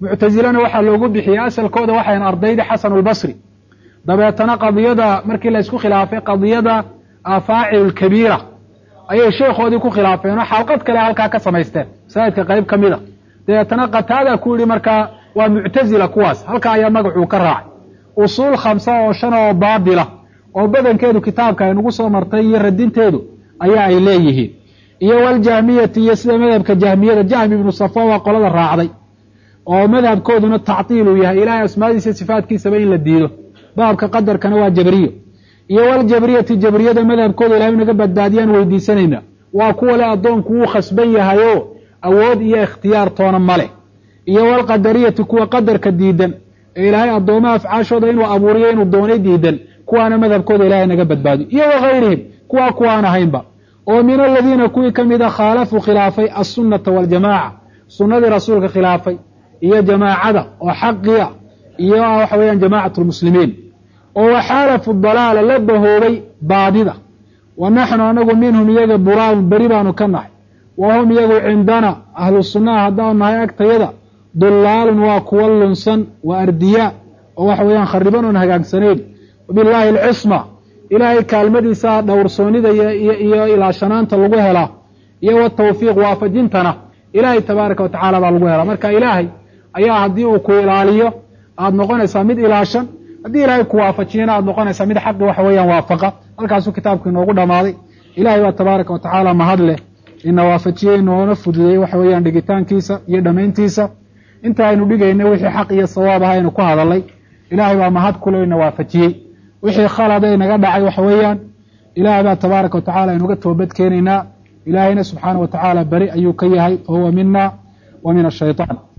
muctasilena waxaa loogu bixiyey asalkooda waxayn ardayda xasanu lbasri dabeetana qadiyada markii la isku khilaafay qadiyada afaacilu lkabiira ayay sheekhoodii ku khilaafeen oo xalqad kale halkaa ka samaysteen masaajidka qayb ka mid a dabeetana qataada ku yidhi markaa waa muctazila kuwaas halkaa ayaa magacuu ka raacay usuul khamsa oo shan oo baadila oo badankeedu kitaabka ay nagu soo martay iyo radinteedu ayaa ay leeyihiin iyo waljahmiyati iyo sida madhabka jahmiyada jahmi ibnu safa waa qolada raacday oo madhabkooduna tactiil uu yahay ilahay asmaadiisa sifaatkiisaba in la diido baabka qadarkana waa jabriyo iyo waljabriyati jabriyada madhabkooda ilahay naga badbaadiyaan weydiisanayna waa kuwa le addoonku wuu khasban yahayo awood iyo ikhtiyaar toona ma leh iyo walqadariyati kuwa qadarka diidan ee ilaahay addoomaha afcaashooda inuu abuuriyo inuu doonay diidan kuwaana madhabkooda ilahay naga badbaadiyo iyo wagayrihim kuwaa kuwaan ahaynba oo min aladiina kuwii ka mida khaalafuu khilaafay assunnata waljamaaca sunnadii rasuulka khilaafay iyo jamaacada oo xaqiya iyo waxa weeyaan jamacat lmuslimiin oo waxaalafu dalaala la bahoobay baadida wa naxnu anagu minhum iyaga buraarun beri baanu ka nahay wa hum iyagu cindana ahlu sunnaha haddaanu nahay agtayada dulaalun waa kuwa lunsan wa ardiyaa oo waxa weeyaan khariban oon hagaagsanayn wabilaahi alcisma ilaahay kaalmadiisa dhowrsoonida iyo ilaashanaanta lagu helaa iyo watawfiiq waafajintana ilaahay tabaaraka watacaala baa lagu helaa marka ilaahay ayaa haddii uu ku ilaaliyo aada noqonaysaa mid ilaashan haddii ilaahay ku waafajiyana aada noqonaysaa mid xaqi waxa weeyaan waafaqa halkaasuu kitaabku inoogu dhammaaday ilahay baa tabaaraka watacaala mahad leh ina waafajiyey inoona fududeeyey waxa weeyaan dhigitaankiisa iyo dhammayntiisa inta aynu dhigayna wixii xaq iyo sawaab ah aynu ku hadalay ilaahay baa mahad kule ina waafajiyey wixii khalada inaga dhacay waxa weeyaan ilaahay baa tabaaraka watacaala inuga toobad keenaynaa ilaahayna subxaana wa tacaala beri ayuu ka yahay fa huwa mina wa min ashayطaan